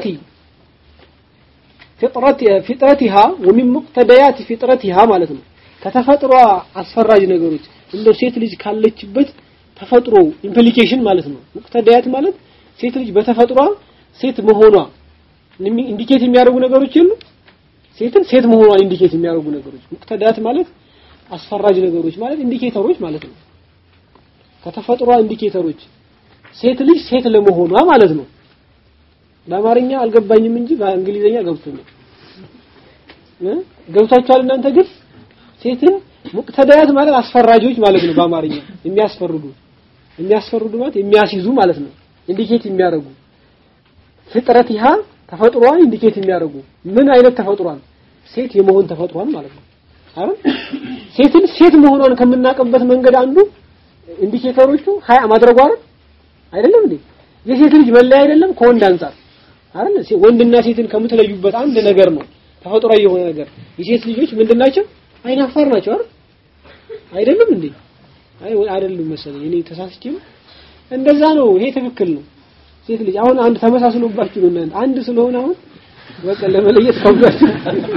ፊጥረቲሃ ወሚን ሙቅተደያት ፊጥረቲሃ ማለት ነው ከተፈጥሯ አስፈራጅ ነገሮች እንደው ሴት ልጅ ካለችበት ተፈጥሮ ኢምፕሊኬሽን ማለት ነው ሙቅተደያት ማለት ሴት ልጅ በተፈጥሯ ሴት መሆኗ ኢንዲኬት የሚያደርጉ ነገሮች የሉ ሴትን ሴት መሆኗን ኢንዲኬት የሚያደርጉ ነገሮች ሙቅተዳት ማለት አስፈራጅ ነገሮች ማለት ኢንዲኬተሮች ማለት ነው ከተፈጥሯ ኢንዲኬተሮች ሴት ልጅ ሴት ለመሆኗ ማለት ነው በአማርኛ አልገባኝም እንጂ በእንግሊዘኛ ገብቶኛል እ ገብቷችኋል እናንተ ግን ሴትን ሙቅተዳያት ማለት አስፈራጆች ማለት ነው በአማርኛ የሚያስፈርዱ የሚያስፈርዱ ማለት የሚያስይዙ ማለት ነው ኢንዲኬት የሚያደርጉ ፍጥረት ይሃ ተፈጥሯን ኢንዲኬት የሚያደርጉ ምን አይነት ተፈጥሯን ሴት የመሆን ተፈጥሯን ማለት ነው አይደል ሴትን ሴት መሆኗን ከምናውቅበት መንገድ አንዱ ኢንዲኬተሮቹ ሀያ ማድረጓ አይደል አይደለም እንዴ የሴት ልጅ መለያ አይደለም ከወንድ አንጻር አይደል ወንድና ሴትን ከምትለዩበት አንድ ነገር ነው ተፈጥሯዊ የሆነ ነገር የሴት ልጆች ምንድናቸው አይናፋር ናቸው አይደል አይደለም እንዴ አይ አይደለም መሰለኝ እኔ ተሳስቼ እንደዛ ነው ይሄ ትክክል ነው ሴት ልጅ አሁን አንድ ተመሳስሎባችሁ ነው እናንተ አንድ ስለሆነ አሁን በቃ ለመለየት ከብዳችሁ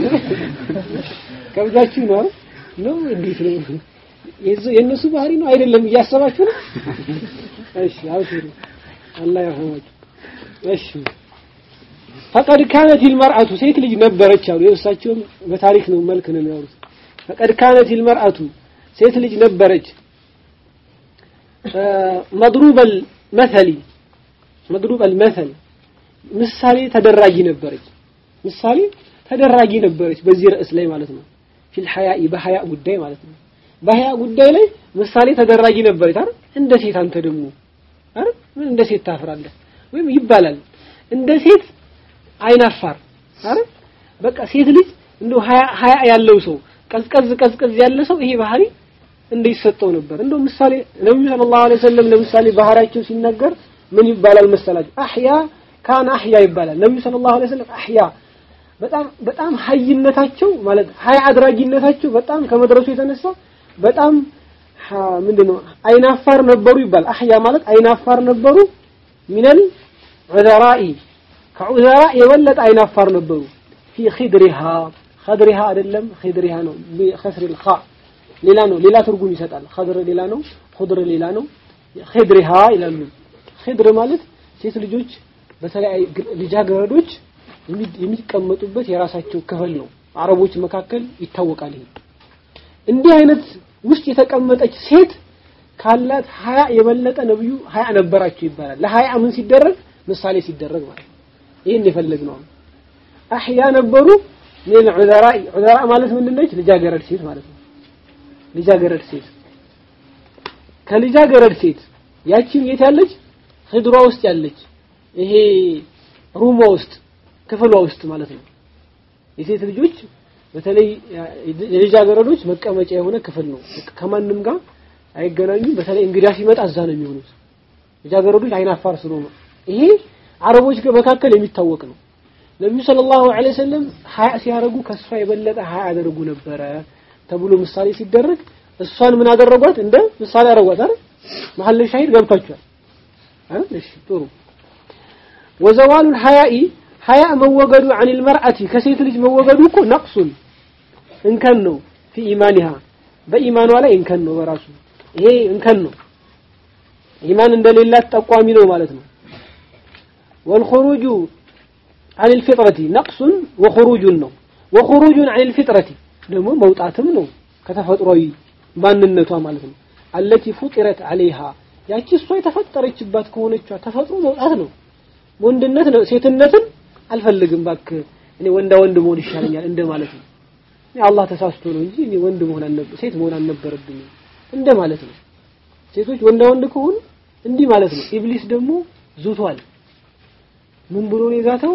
ከብዳችሁ ነው ነው እንዴት ነው የእነሱ ባህሪ ነው አይደለም እያሰባችሁ ነው እሺ አውሲሩ አላህ ያፈዋችሁ እሺ ፈቀድ ካነት المرأة ሴት ልጅ ነበረች አሉ የእሳቸውም በታሪክ ነው መልክ ነው የሚያወሩት ፈቀድ ካነት المرأة ሴት ልጅ ነበረች مضروب المثل مضروب المثل ምሳሌ ተደራጊ ነበረች ምሳሌ ተደራጊ ነበረች በዚህ ርዕስ ላይ ማለት ነው ፊል ሐያኢ በሐያ ጉዳይ ማለት ነው በሐያ ጉዳይ ላይ ምሳሌ ተደራጊ ነበረች አይደል እንደ ሴት አንተ ደግሞ አይደል ምን እንደ ሴት ታፍራለህ ወይም ይባላል እንደ ሴት አይናፋር አይደል በቃ ሴት ልጅ እንደው ሐያ ሐያ ያለው ሰው ቀዝቀዝ ቀዝቀዝ ያለ ሰው ይሄ ባህሪ እንደይሰጠው ነበር እንደው ምሳሌ ነብዩ ሰለላሁ ዐለይሂ ወሰለም ለምሳሌ ባህሪያቸው ሲነገር ምን ይባላል መሰላችሁ አህያ ካን አህያ ይባላል ነብዩ ሰለላሁ ዐለይሂ ወሰለም አህያ በጣም በጣም ሀይነታቸው ማለት ሀይ አድራጊነታቸው በጣም ከመድረሱ የተነሳ በጣም ምንድነው አይናፋር ነበሩ ይባል አህያ ማለት አይናፋር ነበሩ ሚነል ዑዘራኢ ከዑዘራ የበለጠ አይናፋር ነበሩ ፊ ኺድሪሃ ኸድሪሃ አይደለም ኺድሪሃ ነው ቢከስር الخاء ሌላ ነው ሌላ ትርጉም ይሰጣል ኸድር ሌላ ነው ኹድር ሌላ ነው ኺድሪሃ ይላሉ ኺድር ማለት ሴት ልጆች በተለያዩ ልጃገረዶች የሚቀመጡበት የራሳቸው ክፍል ነው አረቦች መካከል ይታወቃል ይሄ እንዲህ አይነት ውስጥ የተቀመጠች ሴት ካላት ሀያ የበለጠ ነብዩ ሀያ ነበራቸው ይባላል ለሀያ ምን ሲደረግ ምሳሌ ሲደረግ ማለት ይህን የፈለግነው አህያ ነበሩ ምን ዑዘራ ዑዘራ ማለት ምንድነች ልጃገረድ ሴት ማለት ነው ልጃገረድ ሴት ከልጃገረድ ሴት ያቺም የት ያለች ህድሯ ውስጥ ያለች ይሄ ሩሟ ውስጥ ክፍሏ ውስጥ ማለት ነው የሴት ልጆች በተለይ የልጃገረዶች መቀመጫ የሆነ ክፍል ነው ከማንም ጋር አይገናኙም በተለይ እንግዳ ሲመጣ እዛ ነው የሚሆኑት ልጃገረዶች አይናፋር ስለሆኑ ይሄ አረቦች መካከል የሚታወቅ ነው ነብዩ ሰለላሁ ዐለይሂ ወሰለም ሀያ ሲያደርጉ ከሷ የበለጠ ሀያ ያደርጉ ነበረ ተብሎ ምሳሌ ሲደረግ እሷን ምን አደረጓት እንደ ምሳሌ አደረጓት አይደል መሐል ሻሂድ ገብታችኋል አይደል እሺ ጥሩ ወዘዋሉ الحياء ሀያ መወገዱ عن المرأة ከሴት ልጅ መወገዱ እኮ ነቅሱን እንከን ነው في ኢማኒها በኢማኗ ላይ እንከን ነው በራሱ ይሄ እንከን ነው ኢማን እንደሌላት ጠቋሚ ነው ማለት ነው والخروج عن الفطرة نقص وخروج ነው وخروج عن الفطرة ደግሞ መውጣትም ነው ከተፈጥሯዊ ማንነቷ ማለት ነው التي فطرت عليها ያቺ እሷ የተፈጠረችባት ከሆነችዋ ተፈጥሮ መውጣት ነው ወንድነት ነው ሴትነትን አልፈልግም ባክ እኔ ወንዳ ወንድ መሆን ይሻለኛል እንደ ማለት ነው አላህ ተሳስቶ ነው እንጂ እኔ ወንድ መሆን አልነበረ ሴት መሆን አልነበረብኝም እንደ ማለት ነው ሴቶች ወንዳ ወንድ ከሆኑ እንዲህ ማለት ነው ኢብሊስ ደግሞ ዙቷል ምን ብሎ ነው የዛተው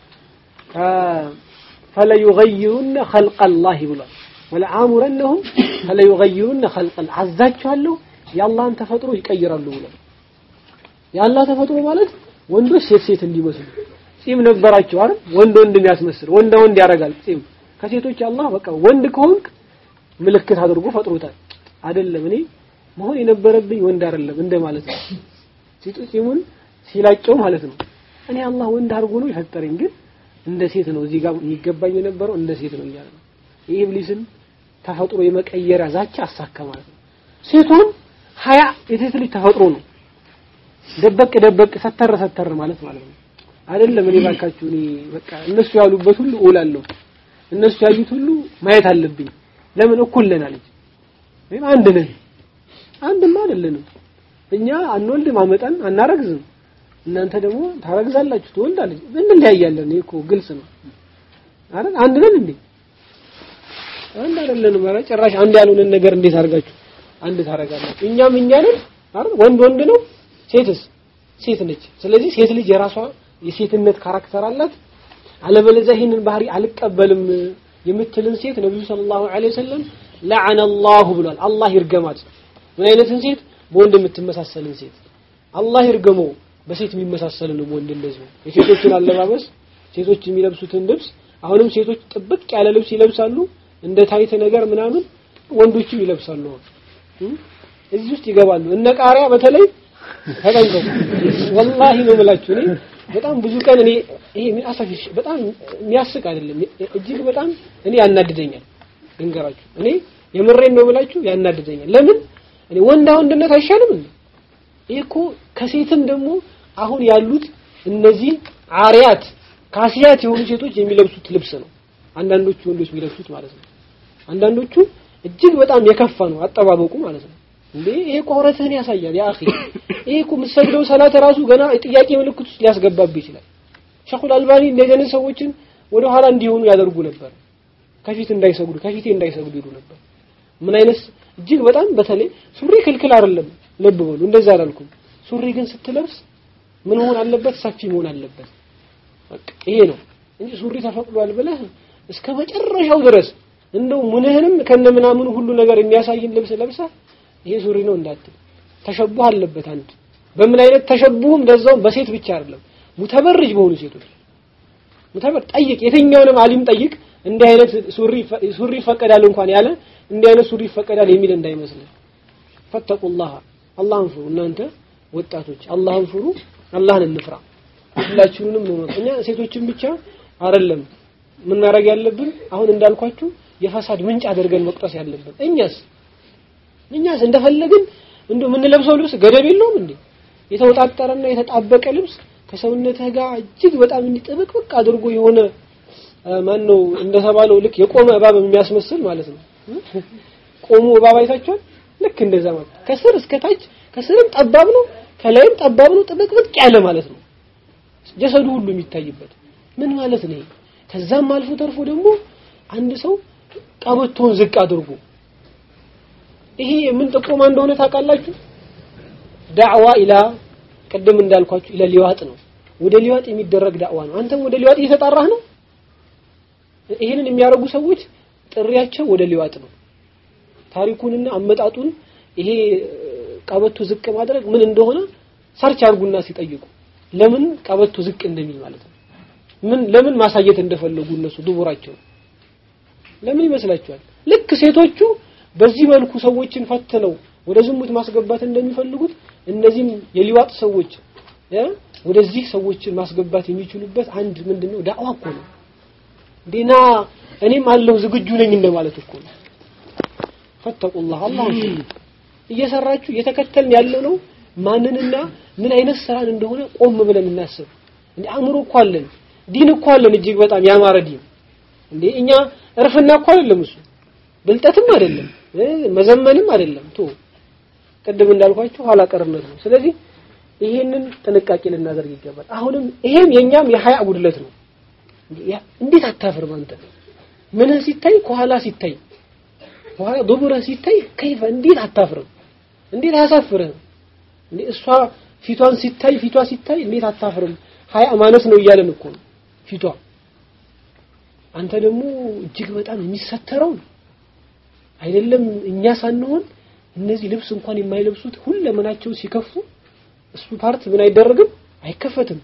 ፈለዩገይሩነ ኸልቀ አላህ ብሏል ወለአሙረነሁም ፈለዩገይሩነ ኸልቀ አዛቸዋለሁ የአላህን ተፈጥሮ ይቀይራሉ ብሏል የአላህ ተፈጥሮ ማለት ወንዶች ሴት ሴት እንዲመስሉ ጺም ነበራቸው አይደል ወንድ ወንድ የሚያስመስል ወንድ ወንድ ያደርጋል ጺም ከሴቶች አላህ በቃ ወንድ ከሆንክ ምልክት አድርጎ ፈጥሮታል አይደለም እኔ መሆን የነበረብኝ ወንድ አይደለም እንደ ማለት ነው ጺሙን ሲላጨው ማለት ነው። እኔ አላህ ወንድ አድርጎ ነው የፈጠረኝ፣ ግን እንደ ሴት ነው እዚህ ጋር የሚገባኝ የነበረው እንደ ሴት ነው እያለ ነው። ይህ ኢብሊስን ተፈጥሮ የመቀየሪያ ዛቻ አሳካ ማለት ነው። ሴቷን ሀያ የሴት ልጅ ተፈጥሮ ነው። ደበቅ ደበቅ ሰተር ሰተር ማለት ማለት ነው። አይደለም እኔ ባካችሁ እኔ በቃ እነሱ ያሉበት ሁሉ እውላለሁ። እነሱ ያዩት ሁሉ ማየት አለብኝ። ለምን እኩል ነን አለች። ወይም አንድ ነን። አንድማ አይደለንም። እኛ አንወልድም፣ አመጣን አናረግዝም። እናንተ ደግሞ ታረግዛላችሁ፣ ትወልዳለች። እንለያያለን። ይሄ እኮ ግልጽ ነው አይደል? አንድ ነን እንዴ? አንድ አይደለንም። ኧረ ጭራሽ አንድ ያልሆነን ነገር እንዴት አድርጋችሁ አንድ ታረጋላችሁ? እኛም እኛ ነን አይደል? ወንድ ወንድ ነው፣ ሴትስ ሴት ነች። ስለዚህ ሴት ልጅ የራሷ የሴትነት ካራክተር አላት። አለበለዚያ ይህንን ባህሪ አልቀበልም የምትልን ሴት ነብዩ ሰለላሁ ዐለይሂ ወሰለም ለዐነ አላሁ ብሏል። አላህ ይርገማት። ምን አይነትን ሴት? በወንድ የምትመሳሰልን ሴት አላህ ይርገመው። በሴት የሚመሳሰልን ወንድ እንደዚሁ የሴቶችን አለባበስ ሴቶች የሚለብሱትን ልብስ አሁንም ሴቶች ጥብቅ ያለ ልብስ ይለብሳሉ፣ እንደ ታይት ነገር ምናምን ወንዶችም ይለብሳሉ። እዚህ ውስጥ ይገባሉ። እነ ቃሪያ በተለይ ተጠንቀቁ። ወላሂ ነው የምላችሁ እኔ በጣም ብዙ ቀን እኔ ይሄ ምን አሳፊሽ በጣም የሚያስቅ አይደለም፣ እጅግ በጣም እኔ ያናድደኛል። ልንገራችሁ እኔ የምሬን ነው ብላችሁ ያናድደኛል። ለምን እኔ ወንዳ ወንድነት አይሻልም እንዴ? ይሄ እኮ ከሴትም ደግሞ አሁን ያሉት እነዚህ አሪያት ካሲያት የሆኑ ሴቶች የሚለብሱት ልብስ ነው። አንዳንዶቹ ወንዶች የሚለብሱት ማለት ነው። አንዳንዶቹ እጅግ በጣም የከፋ ነው አጠባበቁ ማለት ነው። እንዴ ይሄ እኮ አውረትህን ያሳያል ያ አኺ። ይሄ እኮ የምትሰግደው ሰላት ራሱ ገና ጥያቄ ምልክት ውስጥ ሊያስገባብህ ይችላል። ሸኹል አልባኒ እንደዚህ አይነት ሰዎችን ወደ ኋላ እንዲሆኑ ያደርጉ ነበር። ከፊት እንዳይሰግዱ ከፊቴ እንዳይሰግዱ ይሉ ነበር። ምን አይነት እጅግ በጣም በተለይ ሱሪ ክልክል አይደለም፣ ልብ በሉ። እንደዛ አላልኩም። ሱሪ ግን ስትለብስ ምን መሆን አለበት? ሰፊ መሆን አለበት። በቃ ይሄ ነው እንጂ ሱሪ ተፈቅዷል ብለህ እስከ መጨረሻው ድረስ እንደው ምንህንም ከነምናምኑ ሁሉ ነገር የሚያሳይን ልብስ ለብሰህ ይሄ ሱሪ ነው እንዳትል። ተሸቡህ አለበት አንድ በምን አይነት ተሸቡህም እንደዛውም በሴት ብቻ አይደለም ሙተበርጅ በሆኑ ሴቶች ሙተበር ጠይቅ፣ የትኛውንም አሊም ጠይቅ። እንዲህ አይነት ሱሪ ሱሪ ይፈቀዳል እንኳን ያለ እንዲህ አይነት ሱሪ ይፈቀዳል የሚል እንዳይመስልህ። ፈተቁላህ አላህን ፍሩ እናንተ ወጣቶች አላህን ፍሩ፣ አላህን እንፍራ። ሁላችሁንም ነው እኛ ሴቶችን ብቻ አይደለም ምን ማድረግ ያለብን አሁን እንዳልኳችሁ የፈሳድ ምንጭ አድርገን መቁጠስ ያለብን እኛስ እኛስ እንደፈለግን እንዶ የምንለብሰው ልብስ ገደብ የለውም እንዴ? የተወጣጠረና የተጣበቀ ልብስ ከሰውነትህ ጋር እጅግ በጣም እንዲጥብቅብቅ አድርጎ የሆነ ማን ነው እንደተባለው ልክ የቆመ እባብ የሚያስመስል ማለት ነው። ቆሞ እባብ አይታችኋል? ልክ እንደዛ ማለት ከስር እስከ ታች ከስርም ጠባብ ነው፣ ከላይም ጠባብ ነው፣ ጥብቅብቅ ያለ ማለት ነው። ጀሰዱ ሁሉ የሚታይበት ምን ማለት ነው? ከዛም አልፎ ተርፎ ደግሞ አንድ ሰው ቀበቶውን ዝቅ አድርጎ ይሄ ምን ጥቆማ እንደሆነ ታውቃላችሁ? ዳዕዋ ኢላ ቅድም እንዳልኳችሁ ኢላ ሊዋጥ ነው። ወደ ሊዋጥ የሚደረግ ዳዕዋ ነው። አንተም ወደ ሊዋጥ እየተጣራህ ነው። ይሄንን የሚያደርጉ ሰዎች ጥሪያቸው ወደ ሊዋጥ ነው። ታሪኩንና አመጣጡን ይሄ ቀበቶ ዝቅ ማድረግ ምን እንደሆነ ሰርች አድርጉና ሲጠይቁ ለምን ቀበቶ ዝቅ እንደሚል ማለት ነው። ምን ለምን ማሳየት እንደፈለጉ እነሱ ድቡራቸው ለምን ይመስላችኋል? ልክ ሴቶቹ በዚህ መልኩ ሰዎችን ፈትነው ወደ ዝሙት ማስገባት እንደሚፈልጉት እነዚህም የሊዋጥ ሰዎች ወደዚህ ሰዎችን ማስገባት የሚችሉበት አንድ ምንድነው ዳዕዋ እኮ ነው። ዲና እኔም አለሁ ዝግጁ ነኝ እንደማለት እኮ ነው። ፈተቁላህ አላህ እየሰራችሁ እየተከተልን ያለው ነው ማንንና ምን አይነት ስራን እንደሆነ ቆም ብለን እናስብ። እንዴ አእምሮ እኮ አለን፣ ዲን እኮ አለን፣ እጅግ በጣም ያማረ ዲን። እንዴ እኛ እርፍና እኮ አይደለም እሱ ብልጠትም አይደለም መዘመንም አይደለም። ቶ ቅድም እንዳልኳችሁ ኋላ ቀርነት ነው። ስለዚህ ይሄንን ጥንቃቄ ልናደርግ ይገባል። አሁንም ይሄም የኛም የሀያ ጉድለት ነው። እንዴት አታፍርም አንተ? ምንህ ሲታይ ከኋላ ሲታይ ከኋላ ዱቡረህ ሲታይ ከይፈ እንዴት አታፍርም? እንዴት አያሳፍርህም? እንዴ እሷ ፊቷን ሲታይ ፊቷ ሲታይ እንዴት አታፍርም? ሀያ ማነስ ነው እያለን እኮ ነው ፊቷ። አንተ ደግሞ እጅግ በጣም የሚሰተረው አይደለም እኛ ሳንሆን እነዚህ ልብስ እንኳን የማይለብሱት ሁለመናቸው ሲከፉ እሱ ፓርት ምን አይደረግም አይከፈትም።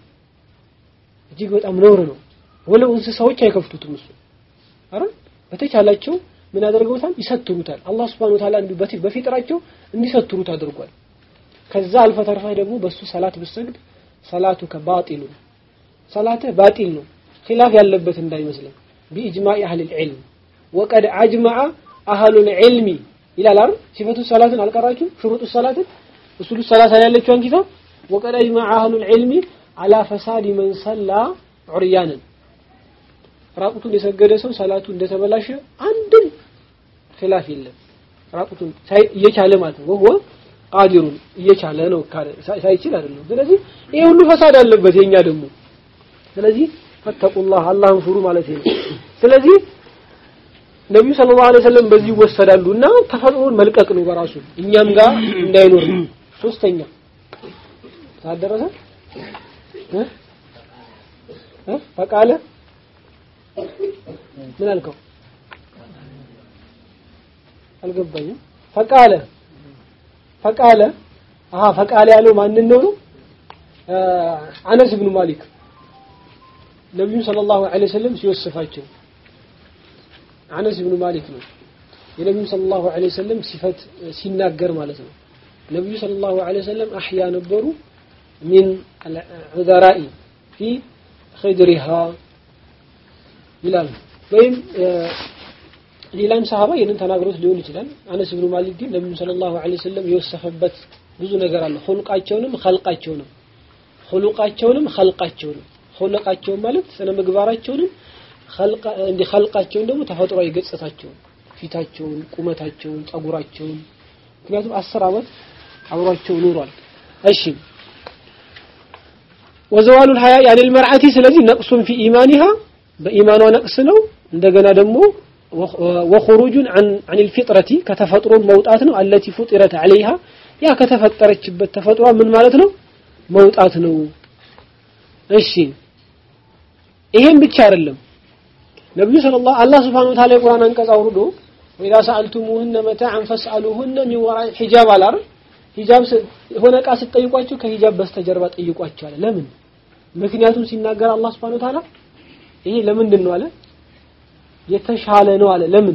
እጅግ በጣም ነውር ነው። ወለው እንስሳዎች አይከፍቱትም። እሱ አረ በተቻላቸው ምን አደርገውታል? ይሰትሩታል። አላህ Subhanahu Wa Ta'ala በፊጥራቸው እንዲሰትሩት አድርጓል። ከዛ አልፈ ተርፈህ ደግሞ በሱ ሰላት ብትሰግድ ሰላቱ ከባጢሉ ሰላትህ ባጢል ነው ኺላፍ ያለበት እንዳይመስልህ ቢኢጅማዕ አህል العلم وقد اجمع اهل العلم ይላል አይደል ሲፈቱ ሰላትን አልቀራችሁ ሽሩጡ ሰላትን እሱሉ ሰላት ያለችውን ኪታብ وقد اجمع اهل العلم على فساد من صلى عريانا ራቁቱን የሰገደ ሰው ሰላቱ እንደተበላሸ አንድም ኺላፍ የለም ራቁቱን እየቻለ ማለት ነው ወሆ ቃዲሩን እየቻለ ነው ሳይችል አይደለም ስለዚህ ይሄ ሁሉ ፈሳድ አለበት የኛ ደግሞ ስለዚህ ፈተቁላህ አላህን ፍሩ ማለት ነው ስለዚህ ነብዩ ሰለላሁ ዐለይሂ ወሰለም በዚህ ይወሰዳሉ እና ተፈጥሮን መልቀቅ ነው በራሱ እኛም ጋር እንዳይኖር ነው ሶስተኛ ታደረሰ እ እ ፈቃለ ምን አልከው አልገባኝም ፈቃለ ፈቃለ አሃ ፈቃለ ያለው ማንን ነው ነው አነስ ብኑ ማሊክ ነብዩ ሰለላሁ ዐለይሂ ወሰለም ሲወስፋቸው አነስ ብኑ ማሊክ ነው የነብዩ ሰለላሁ ዐለይሂ ወሰለም ሲፈት ሲናገር ማለት ነው ነብዩ ሰለላሁ ዐለይሂ ወሰለም አህያ ነበሩ ሚን ዑዘራኢ ፊ ኸድሪሃ ይላል ወይም ሌላም ሰሃባ ይህንን ተናግሮት ሊሆን ይችላል አነስ ብኑ ማሊክ ግን ነብዩ ሰለላሁ ዐለይሂ ወሰለም የወሰፈበት ብዙ ነገር አለ ኹልቃቸውንም ኸልቃቸውንም ኹሉቃቸውንም ኸልቃቸውንም ኹሉቃቸውን ማለት ስነ ምግባራቸውንም እንዲ ኸልቃቸውን ደግሞ ተፈጥሯዊ ገጽታቸውን ፊታቸውን ቁመታቸውን ጸጉራቸውን ምክንያቱም አስር ዓመት አብሯቸው ኑሯል እሺ ወዘዋሉ الحيا يعني المرأة ስለዚህ ነቅሱን في ኢማኒها በኢማኗ ነቅስ ነው እንደገና ደግሞ وخروج عن عن الفطرة ከተፈጥሮ መውጣት ነው التي فطرت عليها ያ ከተፈጠረችበት ተፈጥሯ ምን ማለት ነው መውጣት ነው እሺ ይሄን ብቻ አይደለም ነብዩ ሰለላሁ አላህ Subhanahu Wa Ta'ala የቁርአን አንቀጽ አውርዶ ወኢዛ ሰአልቱሙሁነ መታዕን ፈስአሉሁነ ሚን ወራኢ ሒጃብ አላር ሂጃብ የሆነ እቃ ስትጠይቋቸው ከሂጃብ በስተጀርባ ጠይቋቸው አለ ለምን ምክንያቱም ሲናገር አላህ Subhanahu Wa Ta'ala ይሄ ለምንድን ነው አለ የተሻለ ነው አለ ለምን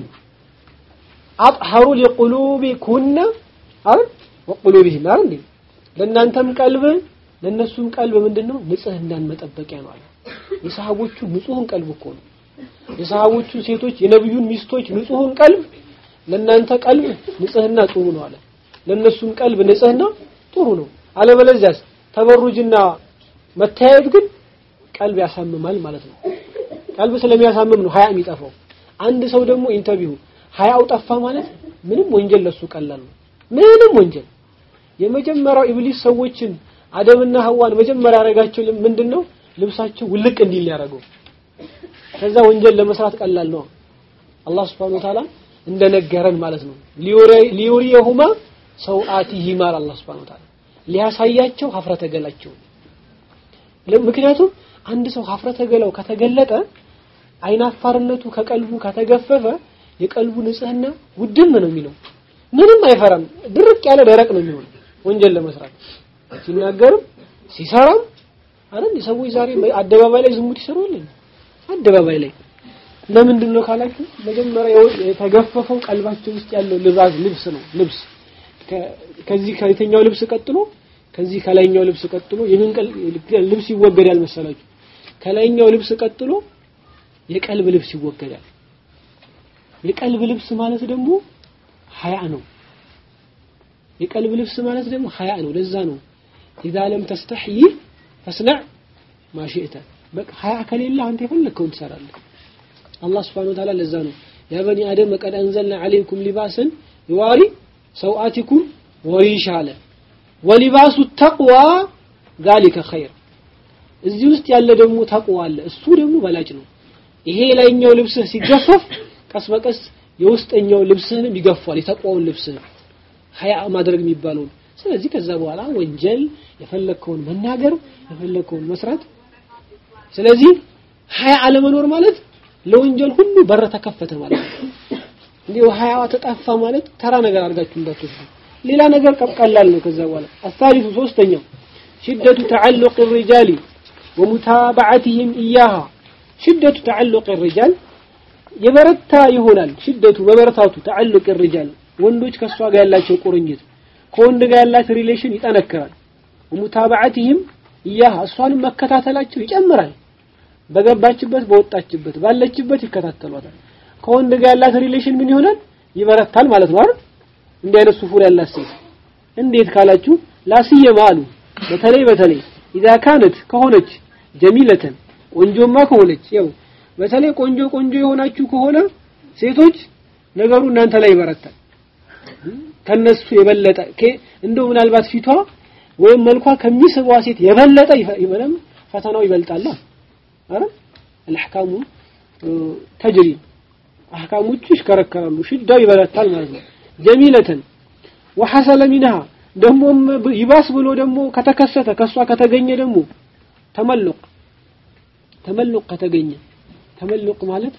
አጥሐሩ ሊቁሉቢኩነ አይደል ወቁሉቢሂም አይደል እንዴ ለእናንተም ቀልብ ለነሱም ቀልብ ምንድነው ንጽህናን መጠበቂያ ነው አለ የሰሃቦቹ ንጹህን ቀልብ እኮ ነው የሰሃቦቹ ሴቶች የነብዩን ሚስቶች ንጹህን ቀልብ ለእናንተ ቀልብ ንጽህና ጥሩ ነው አለ ለነሱም ቀልብ ንጽህና ጥሩ ነው አለበለዚያስ ተበሩጅና መታየት ግን ቀልብ ያሳምማል ማለት ነው ቀልብ ስለሚያሳምም ነው ሀያ የሚጠፋው አንድ ሰው ደግሞ ኢንተርቪው ሀያው ጠፋ ማለት ምንም ወንጀል ለሱ ቀላል ነው ምንም ወንጀል የመጀመሪያው ኢብሊስ ሰዎችን አደምና ሐዋን መጀመሪያ ያደረጋቸው ምንድነው ልብሳቸው ውልቅ እንዲል ያደረገው ከዛ ወንጀል ለመስራት ቀላል ነው አላህ Subhanahu Wa Ta'ala እንደነገረን ማለት ነው ሊዩሪየሁማ ሰውአቲሂማ አላህ Subhanahu Wa Ta'ala ሊያሳያቸው ሀፍረተ ገላቸው ምክንያቱም አንድ ሰው ሀፍረተ ገላው ከተገለጠ አይናፋርነቱ ከቀልቡ ከተገፈፈ የቀልቡ ንጽህና ውድም ነው የሚለው ምንም አይፈራም ድርቅ ያለ ደረቅ ነው የሚሆነው ወንጀል ለመስራት ሲናገርም ሲሰራም አይደል ሰዎች ዛሬ አደባባይ ላይ ዝሙት ይሰራሉ አደባባይ ላይ ለምንድን ነው ካላችሁ መጀመሪያ የተገፈፈው ቀልባቸው ውስጥ ያለው ልባስ ልብስ ነው ልብስ ከዚህ ከየትኛው ልብስ ቀጥሎ ከዚህ ከላይኛው ልብስ ቀጥሎ የምን ልብስ ይወገዳል መሰላችሁ ከላይኛው ልብስ ቀጥሎ የቀልብ ልብስ ይወገዳል የቀልብ ልብስ ማለት ደግሞ ሀያ ነው የቀልብ ልብስ ማለት ደግሞ ሀያ ነው ለዛ ነው ኢዛ ለም ተስተሕይ ፈስነዕ ማሽእተ በቃ ሀያ ከሌለ አንተ የፈለግከውን ትሰራለህ አላህ ስብሓን ወተዓላ ለዛ ነው ያ በኒ አደም ቀድ አንዘልና ዓለይኩም ሊባስን ይዋሪ ሰውአቲኩም ወሪሻ አለ ወሊባሱ ተቅዋ ዛሊከ ኸይር እዚህ ውስጥ ያለ ደግሞ ተቅዋ አለ እሱ ደግሞ በላጭ ነው ይሄ ላይኛው ልብስህ ሲገፈፍ ቀስ በቀስ የውስጠኛው ልብስህንም ይገፋል የተቋውን ልብስህን ሀያ ማድረግ የሚባለውን ስለዚህ ከዛ በኋላ ወንጀል የፈለግከውን መናገር የፈለግከውን መስራት ስለዚህ ሀያ አለመኖር ማለት ለወንጀል ሁሉ በር ተከፈተ ማለት ነው እንዲሁ ሀያዋ ተጣፋ ማለት ተራ ነገር አድርጋችሁ እንዳትወስዱ ሌላ ነገር ቀላል ነው ከዛ በኋላ አሳሪቱ ሶስተኛው ሽደቱ ተዓልቅ الرجال ومتابعتهم إياها ሽደቱ ተዓልቅ الرجال የበረታ ይሆናል ሽደቱ በበረታቱ ተዓልቅ الرجال ወንዶች ከሷ ጋር ያላቸው ቁርኝት ከወንድ ጋር ያላት ሪሌሽን ይጠነክራል ሙታባዓቲህም እያህ እሷንም መከታተላቸው ይጨምራል በገባችበት በወጣችበት ባለችበት ይከታተሏታል ከወንድ ጋር ያላት ሪሌሽን ምን ይሆናል ይበረታል ማለት ነው አይደል እንዲህ አይነት ሱፉር ያላት ሴት እንዴት ካላችሁ ላስየማ አሉ በተለይ በተለይ ኢዛ ካነት ከሆነች ጀሚለተን ቆንጆማ ከሆነች ያው በተለይ ቆንጆ ቆንጆ የሆናችሁ ከሆነ ሴቶች ነገሩ እናንተ ላይ ይበረታል ከነሱ የበለጠ እንደው ምናልባት ፊቷ ወይም መልኳ ከሚስቧ ሴት የበለጠ ይበለም ፈተናው ይበልጣል አረ الأحكام ተጅሪ አህካሞቹ ይሽከረከራሉ ሽዳው ይበረታል ማለት ነው ጀሚለተን ወሐሰለ ሚንሃ ደሞም ይባስ ብሎ ደግሞ ከተከሰተ ከሷ ከተገኘ ደግሞ ተመልቅ ተመልቅ ከተገኘ ተመልቅ ማለት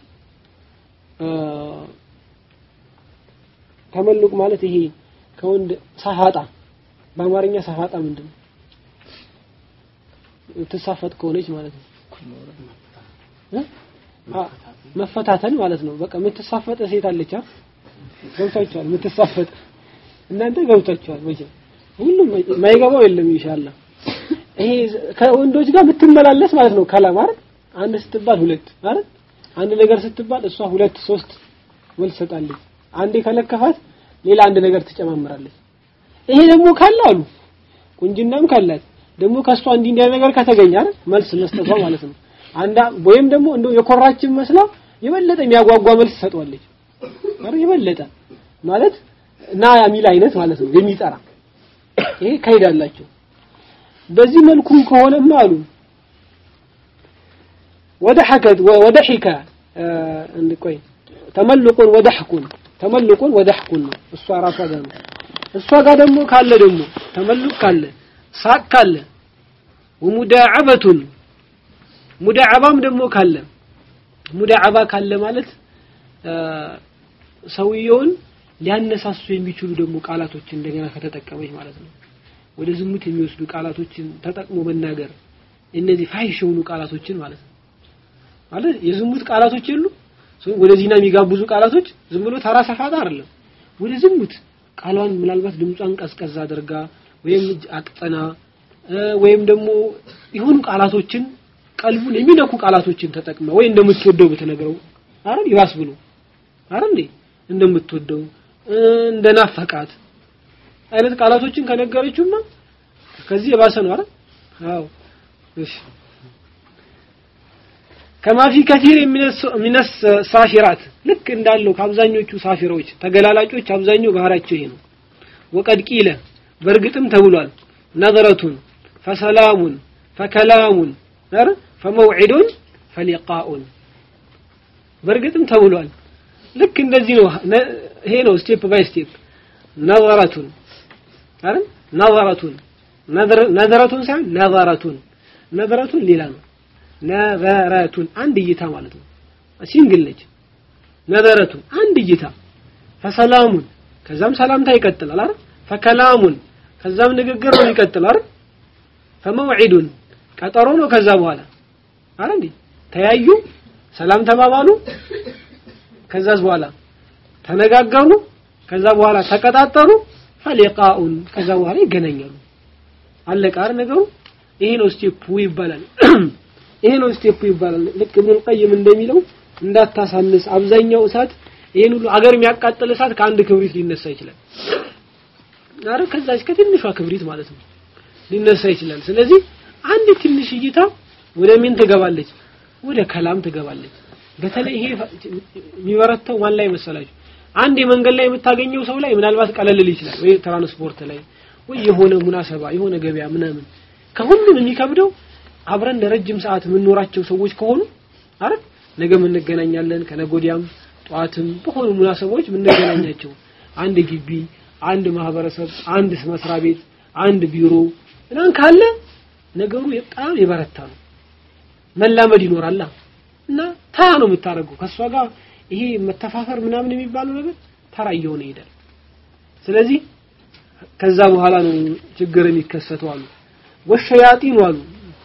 ተመልቅ ማለት ይሄ ከወንድ ሰፋጣ በአማርኛ ሰፋጣ ምንድን ነው ትሳፈጥ ከሆነች ማለት ነው መፈታተን ማለት ነው በቃ የምትሳፈጥ ሴት አለች ገብታችኋል የምትሳፈጥ እናንተ ገብታችኋል መቼም ሁሉም ማይገባው የለም ኢንሻአላህ ይሄ ከወንዶች ጋር የምትመላለስ ማለት ነው ከላም አይደል አንድ ስትባል ሁለት አይደል አንድ ነገር ስትባል እሷ ሁለት ሶስት መልስ ሰጣለች አንዴ ከለከፋት ሌላ አንድ ነገር ትጨማምራለች ይሄ ደግሞ ካለ አሉ ቁንጅናም ካላት ደግሞ ከሷ እንዲህ እንዲያ ነገር ከተገኘ አይደል መልስ መስጠቷ ማለት ነው አንዳ ወይም ደግሞ እንደው የኮራችን መስላ የበለጠ የሚያጓጓ መልስ ትሰጧለች አይደል የበለጠ ማለት ና የሚል አይነት ማለት ነው የሚጠራ ይሄ ካይዳላቸው በዚህ መልኩ ከሆነማ አሉ ወደሐከት ወደሒከ እንቆይ ተመልቁን ወደሕኩን ተመልቁን ወደሕኩን ነው እሷ ራሷ ጋር ነው እሷ ጋር ደግሞ ካለ ደግሞ ተመልቅ ካለ ሳቅ ካለ ወሙዳዓበቱን ሙዳዓባም ደግሞ ካለ ሙዳዓባ ካለ ማለት ሰውየውን ሊያነሳሱ የሚችሉ ደግሞ ቃላቶችን እንደገና ከተጠቀመች ማለት ነው ወደ ዝሙት የሚወስዱ ቃላቶችን ተጠቅሞ መናገር እነዚህ ፋሂሽ የሆኑ ቃላቶችን ማለት ነው ማለት የዝሙት ቃላቶች የሉ ወደ ዚና የሚጋብዙ ቃላቶች ዝም ብሎ ተራ ሰፋጣ አይደለም ወደ ዝሙት ቃሏን ምናልባት ድምጿን ቀዝቀዝ አድርጋ ወይም አቅጠና ወይም ደግሞ የሆኑ ቃላቶችን ቀልቡን የሚነኩ ቃላቶችን ተጠቅመ ወይ እንደምትወደው ብትነግረው አይደል ይባስ ብሎ አይደል እንዴ እንደምትወደው እንደናፈቃት አይነት ቃላቶችን ከነገረችውማ ከዚህ የባሰ ነው አይደል አዎ እሺ ከማ ፊ ከቲር ሚን ሳፊራት ልክ እንዳለው ከአብዛኞቹ ሳፊሮች ተገላላጮች አብዛኛው ባህሪያቸው ይሄ ነው ወቀድ ቂለ በእርግጥም ተብሏል ነظረቱን ፈሰላሙን ፈከላሙን አረ ፈመውዒዱን ፈሊቃኡን በእርግጥም ተብሏል ልክ እንደዚህ ነው ይሄ ነው ስቴፕ ባይ ስቴፕ ነظረቱን አረ ነظረቱን ነظረቱን ሳይሆን ነظረቱን ነظረቱን ሌላ ነው ነዘረቱን አንድ እይታ ማለት ነው ሲንግል ነች ነዘረቱን አንድ እይታ ፈሰላሙን ከዛም ሰላምታ ይቀጥላል አይደል ፈከላሙን ከዛም ንግግር ነው ይቀጥላል አይደል ፈመውዒዱን ቀጠሮ ነው ከዛ በኋላ አይደል እንዴ ተያዩ ሰላም ተባባሉ ከዛስ በኋላ ተነጋገሩ ከዛ በኋላ ተቀጣጠሩ ፈሊቃኡን ከዛ በኋላ ይገናኛሉ አለቀ አይደል ነገሩ ይሄ ነው ስቴፑ ይባላል ይሄ ነው ስቴፑ ይባላል ልክ ኢብኑል ቀይም እንደሚለው እንዳታሳንስ አብዛኛው እሳት ይሄን ሁሉ አገር የሚያቃጥል እሳት ከአንድ ክብሪት ሊነሳ ይችላል አረ ከዛች ከትንሿ ክብሪት ማለት ነው ሊነሳ ይችላል ስለዚህ አንድ ትንሽ እይታ ወደ ምን ትገባለች ወደ ከላም ትገባለች በተለይ ይሄ የሚበረታው ማን ላይ መሰላችሁ አንድ የመንገድ ላይ የምታገኘው ሰው ላይ ምናልባት ቀለል ይችላል ወይ ትራንስፖርት ላይ ወይ የሆነ ሙናሰባ የሆነ ገበያ ምናምን ከሁሉም የሚከብደው አብረን ለረጅም ሰዓት የምንኖራቸው ሰዎች ከሆኑ አረ ነገ እንገናኛለን ከነጎዲያም ጧትም በሆኑ ሙናሰቦች የምንገናኛቸው አንድ ግቢ አንድ ማህበረሰብ አንድ መስሪያ ቤት አንድ ቢሮ እናን ካለ ነገሩ በጣም የበረታ ነው መላመድ ይኖራላ እና ተራ ነው የምታደርገው ከሷ ጋር ይሄ መተፋፈር ምናምን የሚባለው ነገር ተራ እየሆነ ይሄዳል ስለዚህ ከዛ በኋላ ነው ችግር የሚከሰተው አሉ ወሸያጢን አሉ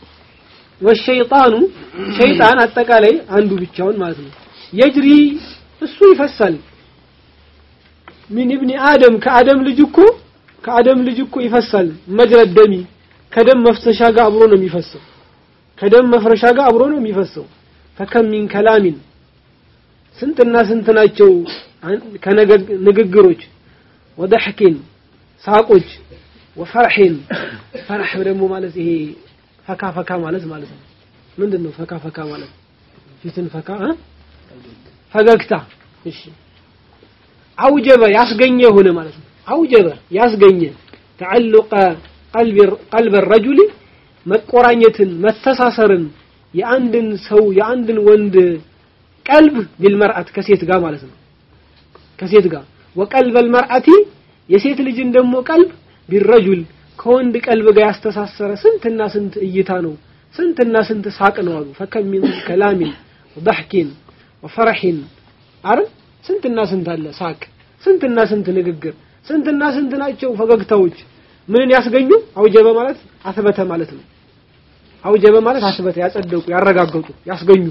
ወሸይጣኑ ሸይጣን አጠቃላይ አንዱ ብቻውን ማለት ነው የጅሪ እሱ ይፈሳል ምን ኢብኒ አደም ከአደም ልጅ እኮ ከአደም ልጅ እኮ ይፈሳል መጅረድ ደሚ ከደም መፍሰሻ ጋር አብሮ ነው የሚፈሰው ከደም መፍረሻ ጋር አብሮ ነው የሚፈሰው ፈከም ሚን ከላሚን ስንትና ስንት ናቸው ከንግግሮች ወደሕኪን ሳቆች ወፈርሒን ፈርሕ ደግሞ ማለት ይሄ ፈካ ፈካ ማለት ማለት ነው ምንድን ነው ፈካ ፈካ ማለት ፊትን ፈካ ፈገግታ እሺ አውጀበ ያስገኘ ሆነ ማለት ነው አውጀበ ያስገኘ ተዓልቀ ቀልበ ረጁል መቆራኘትን መተሳሰርን የአንድን ሰው የአንድን ወንድ ቀልብ ቢልመርአት ከሴት ጋር ማለት ነው ከሴት ጋር ወቀልበል መርአቲ የሴት ልጅን ደግሞ ቀልብ ቢረጁል ከወንድ ቀልብ ጋር ያስተሳሰረ ስንትና ስንት እይታ ነው ስንትና ስንት ሳቅ ነው አሉ ፈከም ሚን ከላሚን ወضحኪን ወፈረሒን አረ ስንትና ስንት አለ ሳቅ ስንትና ስንት ንግግር ስንትና ስንት ናቸው ፈገግታዎች ምንን ያስገኙ አውጀበ ማለት አስበተ ማለት ነው አውጀበ ማለት አስበተ ያጸደቁ ያረጋገጡ ያስገኙ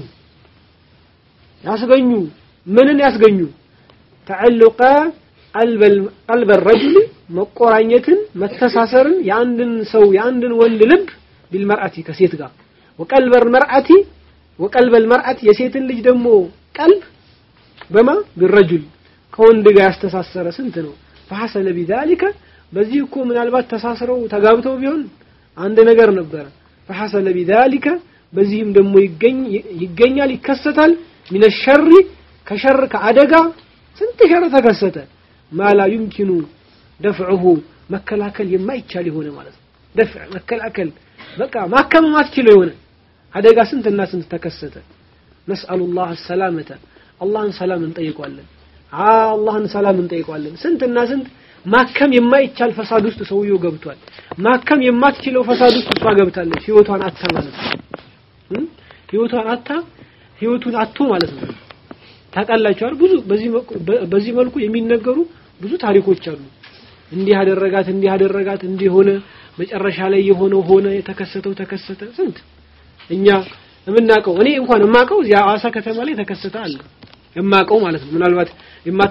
ያስገኙ ምንን ያስገኙ ተዕልቀ ቀልበ ረጅል መቆራኘትን መተሳሰርን የአንድን ሰው የአንድን ወንድ ልብ ቢልመርአቲ ከሴት ጋር ወቀልበል መርአቲ ወቀልበል መርአቲ የሴትን ልጅ ደግሞ ቀልብ በማ ቢረጁል ከወንድ ጋር ያስተሳሰረ ስንት ነው ፈሐሰለ ቢዛሊከ በዚህ እኮ ምናልባት ተሳስረው ተጋብተው ቢሆን አንድ ነገር ነበረ ፈሐሰለ ቢዛሊከ በዚህም ደግሞ ይገኛል ይከሰታል ሚነ ሸሪ ከሸር ከአደጋ ስንት ሸር ተከሰተ ማላ ዩምኪኑ ደፍዑሁ መከላከል የማይቻል የሆነ ማለት ነው ደፍዕ መከላከል በቃ ማከም ማትችለው የሆነ አደጋ ስንትና ስንት ተከሰተ ነስአሉላህ ሰላመተ አላህን ሰላም እንጠይቋለን አላህን ሰላም እንጠይቋለን ስንትና ስንት ማከም የማይቻል ፈሳድ ውስጥ ሰውየው ገብቷል ማከም የማትችለው ፈሳድ ውስጥ እሷ ገብታለች ህይወቷን አታ ማለት ነው ህይወቷን አታ ህይወቱን አቶ ማለት ነው ታውቃላችኋል ብዙ በዚህ መልኩ የሚነገሩ ብዙ ታሪኮች አሉ እንዲህ አደረጋት እንዲህ አደረጋት እንዲህ ሆነ መጨረሻ ላይ የሆነው ሆነ የተከሰተው ተከሰተ ስንት እኛ የምናውቀው እኔ እንኳን የማውቀው እዚያ ሐዋሳ ከተማ ላይ ተከሰተ አለ የማውቀው ማለት ነው ምናልባት